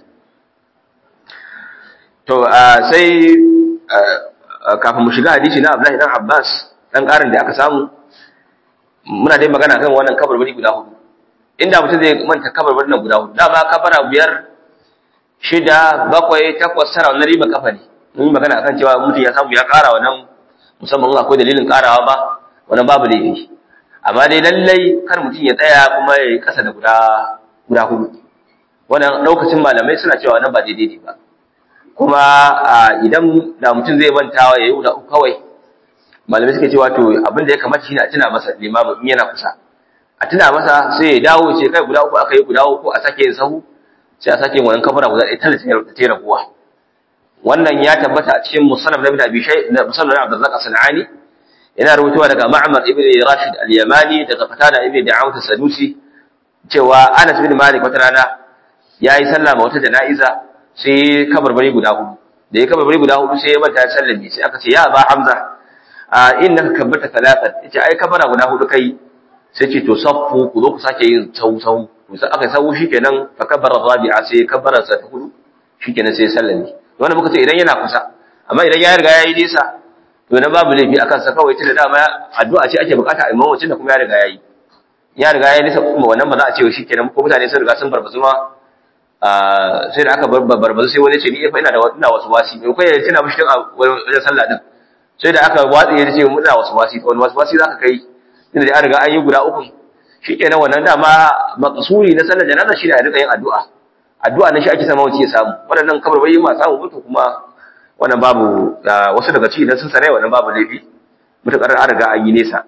to sai kafin mu shiga hadisi na Abdullahi dan Abbas dan ƙarin da aka samu muna dai magana kan wannan kabarbari guda hudu inda mutum zai manta kabarbarin nan guda hudu dama kabara biyar shida bakwai takwas tara wannan riba kafa ne mun yi magana akan cewa mutum ya samu ya ƙara wannan musamman akwai dalilin ƙarawa ba wannan babu laifi amma dai lallai kar mutum ya tsaya kuma ya yi ƙasa da guda guda hudu wannan ɗaukacin malamai suna cewa wannan ba daidai ne ba kuma idan da mutum zai mantawa ya yi guda uku kawai malamai suka cewa to abin da ya kamata shine a tuna masa limamu in yana kusa a tuna masa sai ya dawo ce kai guda uku aka yi guda uku a sake yin sahu sai a sake yin wannan kafara guda ɗaya tana ta tera kuwa wannan ya tabbata a cikin musannaf na ibn abi shay na musannaf na abdurrazzaq as-sanani yana rubutuwa daga ma'mar ibn rashid al-yamani daga fatada ibn da'awat as-sadusi cewa anas bin malik wata rana yayi sallah ma wata jana'iza sai kabarbari guda hudu da ya kabarbari guda hudu sai ya manta ya sallame sai aka ce ya ba hamza a innaka kabbarta talatan yace ai kabara guda hudu kai sai ce to saffu ku zo ku sake yin sau sau sai aka sau shikenan fa kabbara rabi'a sai kabbara sa ta hudu shikenan sai sallame wannan muka ce idan yana kusa amma idan ya riga yayi nisa to na babu laifi akan sa kawai tunda dama addu'a ce ake bukata a imamacin da kuma ya riga yayi ya riga yayi nisa kuma wannan ba za a ce shikenan ko mutane sun riga sun barbazu ma sai da aka barbazu sai wani ce ni fa ina da ina wasu wasi ko ya tuna mishi tun a wajen sallah din sai da aka watsa ya ce muna wasu wasi wani wasu wasi zaka kai tunda da an riga an yi guda uku shikenan wannan dama maqsuri na sallar janaza shi ne a rika yin addu'a addu'a na shi ake sama wace ya samu waɗannan kamar bai ma samu mutu kuma wannan babu wasu daga ciki idan sun sarai wannan babu laifi mutakar an riga an yi nesa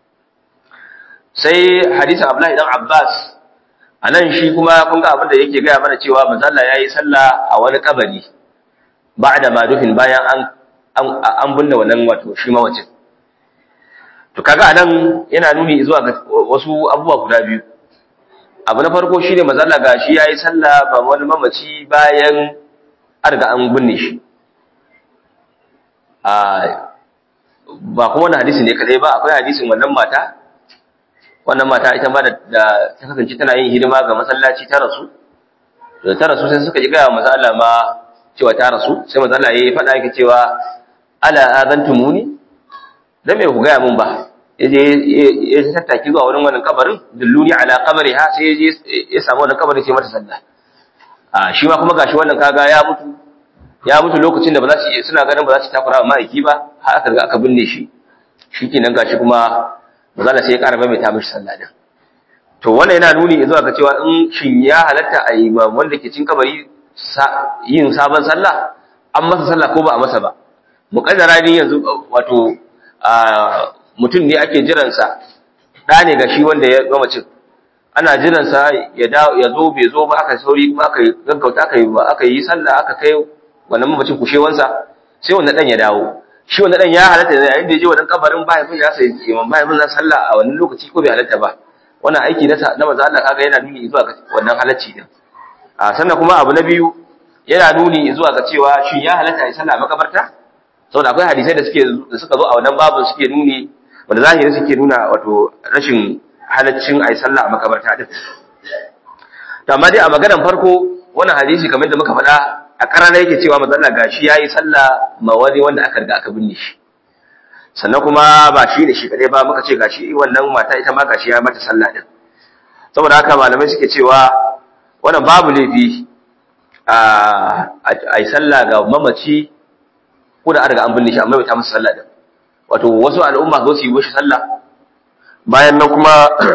sai hadisi Abdullahi dan Abbas anan shi kuma kun ga abin da yake gaya mana cewa manzo Allah yayi sallah a wani kabari ba'da ma dufin bayan an an binne wannan wato shi mawacin to kaga anan yana nuni zuwa ga wasu abubuwa guda biyu abu na farko shine mazalla gashi yayi sallah ba wani mamaci bayan an riga an binne shi a ba kuma wannan hadisi ne kadai ba akwai hadisin wannan mata wannan mata ita ma da ta kasance tana yin hidima ga masallaci ta rasu da ta rasu sai suka ji ga manzo Allah ma cewa ta rasu sai manzo Allah yayi faɗa yake cewa ala azantumuni dan me ku ga mun ba yaje ya tattaki zuwa wurin wannan kabarin dulluni ala qabriha sai yaje ya samu wannan kabarin sai mata sallah a shi ma kuma gashi wannan kaga ya mutu ya mutu lokacin da ba za su suna ganin ba za su takura ma aiki ba har aka riga aka binne shi shikenan gashi kuma mazala sai ya ƙara mai ta mishi sallah din to wannan yana nuni zuwa ga cewa in shin ya halatta a yi ma wanda ke cin kabari yin sabon sallah an masa sallah ko ba a masa ba muƙaddara ne yanzu wato mutum ne ake jiransa ɗa ne ga shi wanda ya gama cin ana jiransa ya zo bai zo ba aka sauri kuma aka gaggauta aka yi ba aka yi sallah aka kai wannan mamacin kushewansa sai wannan ɗan ya dawo shi wannan ɗan ya halatta da yayin da ya je wannan kabarin mahaifin ya sai imam mahaifin za sallah a wannan lokaci ko bai halatta ba wannan aiki na na manzo Allah kaga yana nuni zuwa ga wannan halacci din a sannan kuma abu na biyu yana nuni zuwa ga cewa shi ya halatta ya sallah a makabarta saboda akwai hadisai da suke da suka zo a wannan babin suke nuni wanda zahiri suke nuna wato rashin halaccin ai sallah a makabarta din to amma dai a maganar farko wannan hadisi kamar da muka faɗa a karana yake cewa manzo Allah gashi yayi sallah ma wani wanda aka riga aka binne shi sannan kuma ba shi ne shi kadai ba muka ce gashi wannan mata ita ma gashi ya mata sallah din saboda haka malamai suke cewa wannan babu laifi a ai sallah ga mamaci ko da an riga an binne shi amma bai ta masa sallah din wato wasu al'umma zo su yi mishi sallah bayan nan kuma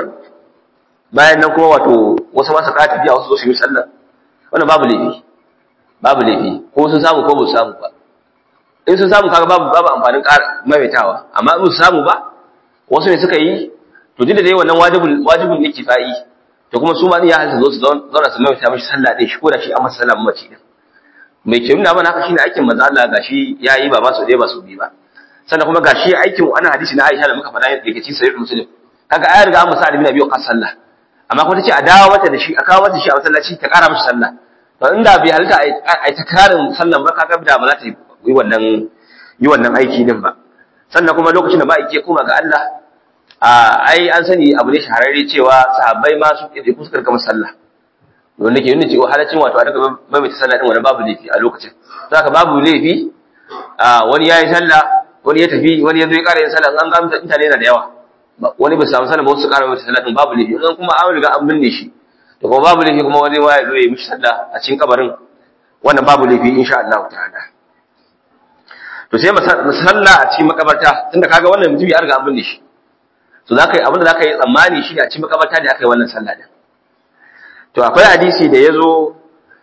bayan nan kuma wato wasu masu ka tafiya wasu zo su yi sallah wannan babu laifi babu laifi ko sun samu ko ba su samu ba in sun samu kaga babu babu amfanin maimaitawa amma in su samu ba wasu ne suka yi to duk da dai wannan wajibul wajibul ne kifayi to kuma su ma ya halitta zo su zauna su mai mishi sallah din shi ko da shi an masa sallah mace din mai ke nuna mana haka shine aikin manzo Allah gashi yayi ba ma su dai ba su bi ba sannan kuma gashi aikin wannan hadisi na Aisha da muka faɗa yake cikin sahih Muslim kaga ayar ga Musa ibn Abi Waqqas sallah amma kuma tace a dawo mata da shi a kawo mata shi a masallaci ta ƙara mishi sallah to inda bai halitta ai takrarin sallan ba kaga da ba za ta yi wannan yi wannan aiki din ba sannan kuma lokacin da ba yake koma ga Allah ai an sani abu ne shahararre cewa sahabbai ma su ke fuskar kamar sallah wanda ke nuna cewa halacin wato a daga maimaita sallah din wani babu laifi a lokacin to haka babu laifi wani yayi sallah wani ya tafi wani ya zo ya ƙara yin sallah an ga mutane yana da yawa wani bai samu sallah ba wasu ƙara maimaita sallah din babu laifi in kuma an riga an binne shi to kuma babu laifi kuma wani waya zo ya yi mishi sallah a cikin kabarin wannan babu laifi insha Allah ta'ala to sai musalla a cikin makabarta tunda kaga wannan mutum ya riga an binne shi to zaka yi abin da zaka yi tsammani shi a cikin makabarta da aka yi wannan sallah din to akwai hadisi da yazo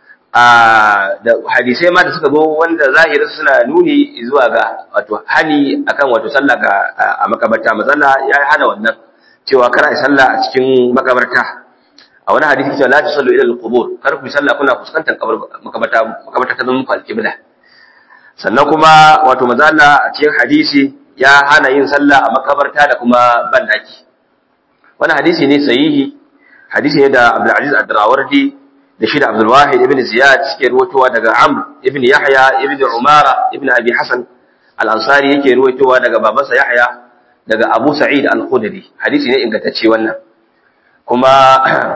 a da hadisai ma da suka zo wanda zahirin suna nuni zuwa ga wato hani akan wato sallah ga a makabarta mazalla ya hana wannan cewa kar ai sallah a cikin makabarta a wani hadisi cewa la tusallu ila al-qubur kar ku sallah kuna fuskantar makabarta makabarta ta zama muku al-qibla sannan kuma wato mazalla a cikin hadisi ya hana yin sallah a makabarta da kuma bandaki wani hadisi ne sahihi hadisi ne da Abdul Aziz Ad-Darawardi da shi da Abdul Wahid ibn Ziyad suke ruwaitowa daga Amr ibn Yahya ibn Umara ibn Abi Hasan Al-Ansari yake ruwaitowa daga babansa Yahya daga Abu Sa'id Al-Khudri hadisi ne ingantacce wannan kuma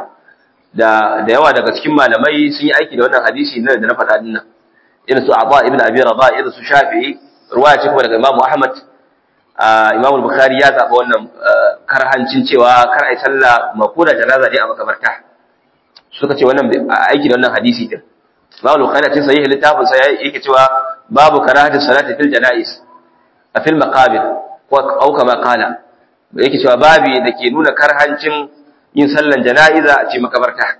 da da yawa daga cikin malamai sun yi aiki da wannan hadisi ne da na faɗa dinnan irin su Aba ibn Abi Rabah irin su Shafi'i ruwaya ce kuma daga Imam Ahmad Imam Bukhari ya zaɓa wannan karhancin cewa kar ai sallah makoda janaza dai a makabarta suka ce wannan aiki da wannan hadisi din Imam Bukhari cikin sahih littafin sa yake cewa babu karahatu salati fil janais a fil maqabir ko au kama kala yake cewa babi da ke nuna karhancin yin sallan jana'iza a cikin makabarta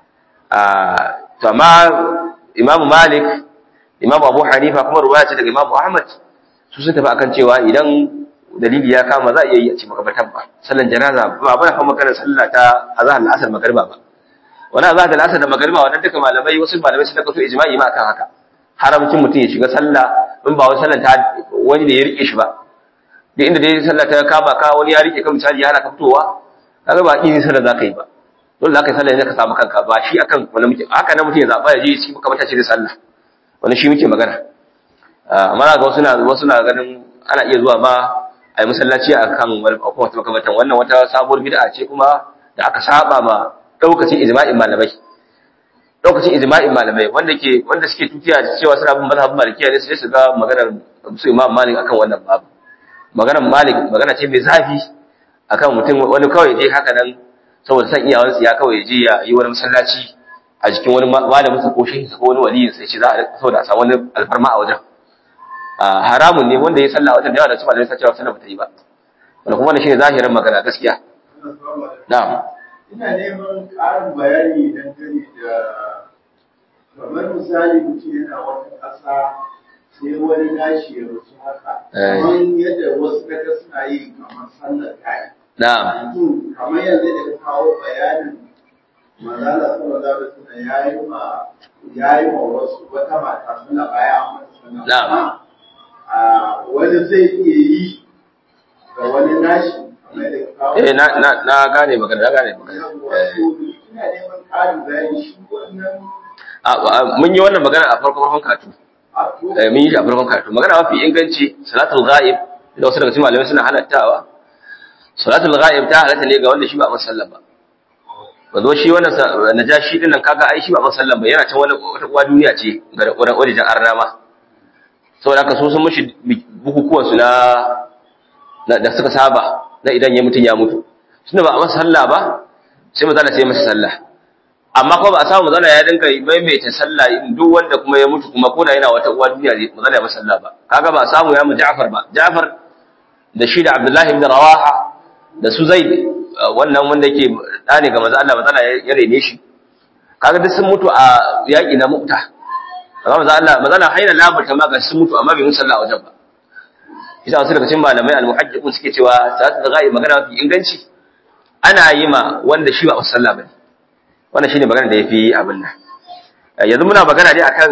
to amma Imam Malik Imam Abu Hanifa kuma ruwaya ce daga Imam Ahmad su sun tafi akan cewa idan dalili ya kama za a iya yi a cikin makabartan ba sallan janaza ba ba kuma kana sallah ta azhar al-asr magriba ba wani azhar al-asr da magriba wannan duka malamai wasu malamai sun kaso ijma'i ma akan haka haramcin mutum ya shiga sallah in ba wani sallan ta wani da ya rike shi ba duk inda dai sallah ta kama ka wani ya rike ka misali ya hana ka fitowa kaga ba kin sallah za ka yi ba dole za ka yi sallah ne ka samu kanka ba shi akan wani mutum haka nan mutum ya zaba ya je shi makabarta ce da sallah wani shi muke magana amma ga wasu na wasu na ganin ana iya zuwa ma a yi masallaci a kan wata makamatan wannan wata sabuwar bid'a ce kuma da aka saba ma daukacin ijma'in malamai daukacin ijma'in malamai wanda ke wanda suke tutiya cewa suna bin mazhabin malikiya ne sai su ga maganar su imam malik akan wannan babu maganar malik magana ce mai zafi akan mutum wani kawai je haka nan saboda san iyawansu ya kawai je ya yi wani masallaci a jikin wani malamin sa ko shehin sa ko wani waliyin sai ce za a saboda a samu wani alfarma a wajen haramun ne wanda ya salla a wajen da yawa da su malamai sa cewa sallah bata yi ba wanda kuma wannan shine zahirin magana gaskiya na'am ina neman ƙarin bayani dangane da kamar misali mutum yana wata ƙasa sai wani nashi ya rasu haka kamar yadda wasu kaga suna yi kamar sallar kai na'am kamar yanzu da ka kawo bayanin manzala sallallahu alaihi wasallam yayi ma yayi ma wasu wata mata suna baya amma suna Na'am. a wani zai iya yi ga wani nashi kamar da ka kawo eh na na na gane magana na gane magana eh ina neman ƙarin bayani shi wannan a- a- mun yi wannan magana a farko farkon katu a to eh mun yi shi a farkon katu magana mafi inganci salatul ghaib da wasu daga cikin malamai suna halattawa salatul ghaib ta halatta ne ga wanda shi ba a masallan ba ba zo shi wannan sa- najashi din nan kaga ai shi ba a masallan ba yana can wani wata uwa duniya ce ga wurin wajen arna ma saboda haka so sun mushi bukukuwan su na na- da suka saba na idan ya mutun ya mutu tunda ba a masa sallah ba sai mazala sai masa sallah amma kuma ba a samu mazala ya dinka maimaita sallah in duk wanda kuma ya mutu kuma koda yana wata uwa duniya ne mazala ya masa sallah ba kaga ba a samu ya mu Ja'far ba Ja'far da shi da Abdullahi ibn Rawaha da su Zaid uh, wannan wanda yake da ne ga manzo Allah mazala ya rene shi kaga duk sun mutu a yaki na Mu'ta amma manzo Allah manzo Allah haina labarta ma ga sun mutu amma bai musu sallah a wajen ba isa wasu daga cikin malamai al-muhajjiqun suke cewa salatu da ghaib magana mafi inganci ana yi ma wanda shi ba a sallah bane wannan shine magana da yafi abin nan yanzu muna magana ne akan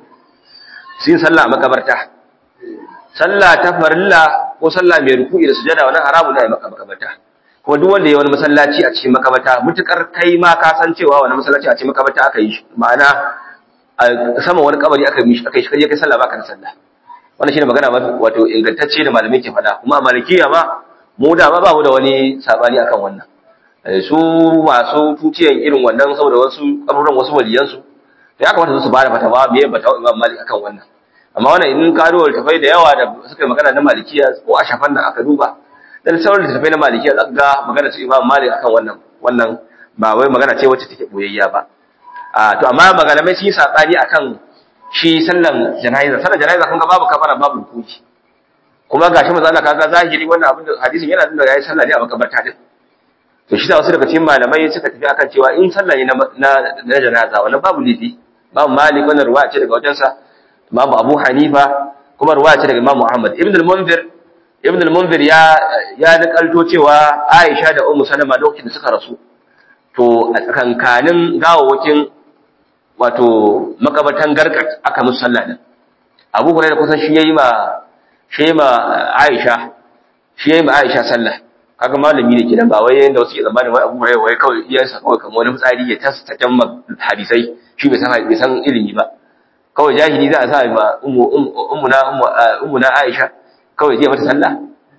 sin sallah a makabarta sallah ta farilla ko sallah mai ruku'i da sujada wannan haramu ne a makabarta kuma duk wanda ya wani masallaci a cikin makabarta mutukar kai ma ka san cewa wani masallaci a cikin makabarta aka yi shi ma'ana a sama wani kabari aka yi aka yi shi kai kai sallah baka da sallah wannan shine magana wato ingantacce da malamai ke faɗa kuma a malikiya ma mu da ma ba mu da wani sabani akan wannan su masu tuciyan irin wannan saboda wasu kaburin wasu waliyansu ya kamata su bada fatawa me bata Imam Malik akan wannan amma wannan in ka duba tafai da yawa da suka yi magana na malikiya ko a shafan nan aka duba dan sauran tafai na malikiya zaka ga magana su Imam Malik akan wannan wannan ba wai magana ce wacce take boyayya ba a to amma malamai sun yi sabani akan shi sallan jana'iza sallan jana'iza kun ga babu kafara babu rukuci kuma gashi manzo Allah kaga zahiri wannan abin da hadisin yana nuna yayi sallah ne a makabarta din to shi da wasu daga cikin malamai suka tafi akan cewa in sallah ne na na janaza wannan babu lifi babu malik wannan ruwaya ce daga wajensa imamu abu hanifa kuma ruwaya ce daga imamu ahmad ibn al-munzir ibn al-munzir ya ya nakalto cewa aisha da ummu salama lokacin da suka rasu to a tsakankanin gawawakin wato makabatan garkat aka musu sallah din abu hurairah kusan shi yayi ma shi ma aisha shi yayi ma aisha sallah kaga malami ne kidan ba wai yanda wasu ke zamanin wai abu hurairah wai kawai iyansa kawai kamar wani fitsari ya tasta kan hadisai shi bai san bai san ilimi ba kawai jahili za a sa ma ummu na ummu na Aisha kawai zai mata sallah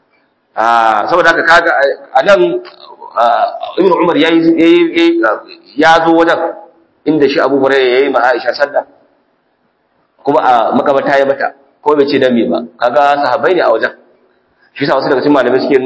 ah saboda haka kaga anan Ibn Umar yayi ya zo wajen inda shi Abu Hurairah yayi ma Aisha sallah kuma a makabata ya mata ko bai ce dan me ba kaga sahabbai ne a wajen shi yasa wasu daga cikin malamai suke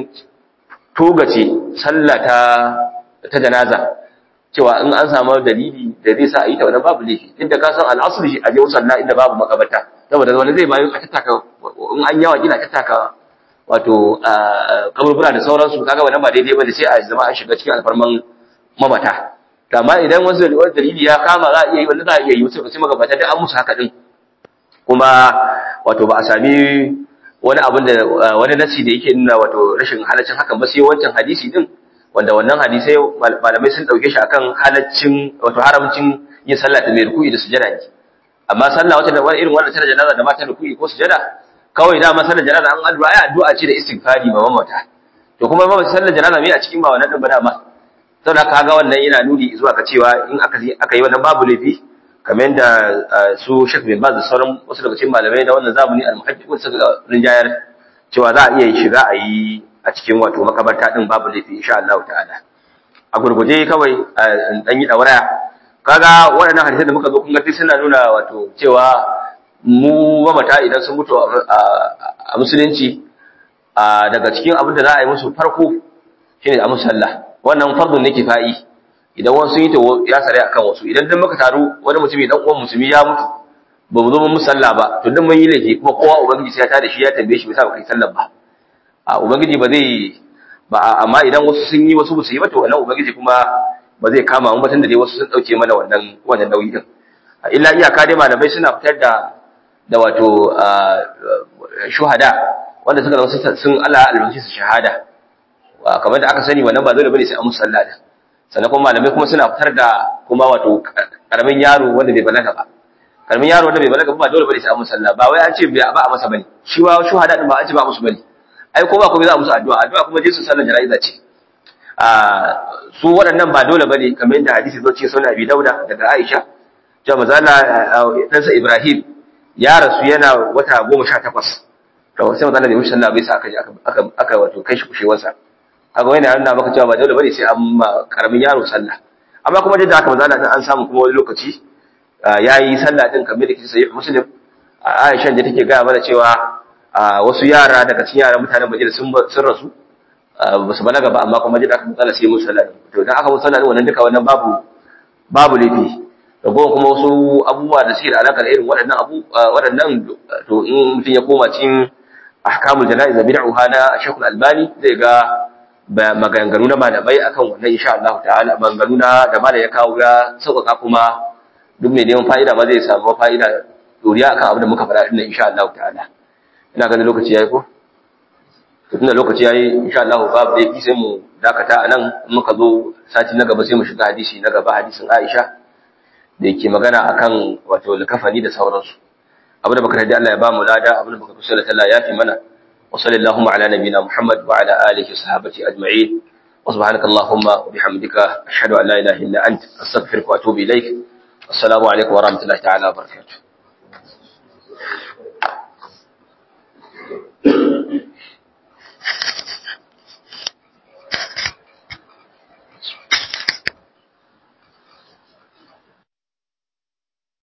togace sallah ta ta janaza cewa in an samu dalili da zai sa a yi ta wannan babu laifi inda ka san al'asr shi a je musalla inda babu makabata saboda wani zai bayu a tattaka in an yawa kila tattaka wato kaburbura da sauransu kaga wannan ba daidai ba da sai a zama an shiga cikin alfarman mamata to amma idan wasu dalili ya kama za a iya yi wanda za a iya yi wasu sai magabata da an musu haka din kuma wato ba a sami wani abin da wani nasi da yake nuna wato rashin halaccin hakan ba sai wancan hadisi din wanda wannan hadisai malamai sun dauke shi akan halaccin wato haramcin yin sallah ta mai ruku'i da sujada ne amma sallah wata da irin wannan tana janaza da mata ruku'i ko sujada kawai da ma sallar janaza an addu'a ai addu'a ce da istighfari ba mamata to kuma ba sallar janaza mai a cikin ba wannan din ba dama saboda kaga wannan yana nuni zuwa ka cewa in aka aka yi wannan babu laifi kamar yadda su Sheikh bin Baz da sauran wasu daga cikin malamai da wannan zamani al-muhaddiqun suka rinjayar cewa za a iya shiga a yi a cikin wato makabarta din babu laifi insha Allah ta'ala a gurguje kawai dan yi dauraya kaga waɗannan hadisai da muka zo kun ga suna nuna wato cewa mu mamata idan sun mutu a musulunci daga cikin abin da za a yi musu farko shine a musu sallah wannan fardun ne kifa'i idan wasu yi to ya sare akan wasu idan dan muka taru wani mutumi dan uwan musulmi ya mutu ba mu zo mun musalla ba to dan mun yi laifi kuma kowa ubangiji sai ya tada shi ya tambaye shi bisa ba kai sallar ba a ubangiji ba zai ba amma idan wasu sun yi wasu ba su yi ba to wannan ubangiji kuma ba zai kama mu ba tunda dai wasu sun dauke mana wannan wannan nauyi din illa iyaka dai malamai suna fitar da da wato shuhada wanda suka zama sun Allah albashi su shahada kamar da aka sani wannan ba dole bane sai an musu sallah da sannan kuma malamai kuma suna fitar da kuma wato karamin yaro wanda bai balaga ba karamin yaro wanda bai balaga ba dole bane sai an musu sallah ba wai an ce ba a masa bane shi wa shuhada din ba an ce ba musu bane ai ko ba kuma za a musu addu'a addu'a kuma je su sallar jana'iza ce a su waɗannan ba dole bane kamar yadda hadisi zo ce sunan Abi Dauda daga Aisha cewa manzo Allah ɗansa Ibrahim ya rasu yana wata goma sha takwas to sai manzo Allah bai mushi sallah bai sa aka aka aka wato kai shi kushewarsa kaga wani yana maka cewa ba dole bane sai an ma karamin yaro sallah amma kuma da haka manzo Allah an samu kuma wani lokaci yayi sallah din kamar da kike sai Muslim Aisha da take ga mana cewa wasu yara daga cikin yaran mutanen Madina sun sun rasu ba su balaga ba amma kuma da aka matsala sai musu sallah to dan aka musu sallah wannan duka wannan babu babu laifi ragowar kuma wasu abubuwa da suke da alaƙa da irin waɗannan abu waɗannan to in mutum ya koma cikin ahkamul jana'iz da bid'uha na Sheikhul Albani zai ga maganganu na malamai akan wannan insha Allah ta'ala maganganu na da malai ya kawo ya sauƙaƙa kuma duk mai neman fa'ida ma zai samu fa'ida doriya akan abin da muka faɗa din insha Allah ta'ala ina ganin lokaci yayi ko tunda lokaci yayi insha Allah babu dai sai mu dakata anan in muka zo sati na gaba sai mu shiga hadisi na gaba hadisin Aisha da yake magana akan wato likafani da sauransu abu da baka da Allah ya ba mu lada abu da baka kusa da Allah ya fi mana wa sallallahu ala nabiyina Muhammad wa ala alihi sahabati ajma'in wa subhanaka allahumma wa bihamdika ashhadu an la ilaha illa anta astaghfiruka wa atubu ilaik assalamu alaikum wa rahmatullahi ta'ala wa barakatuh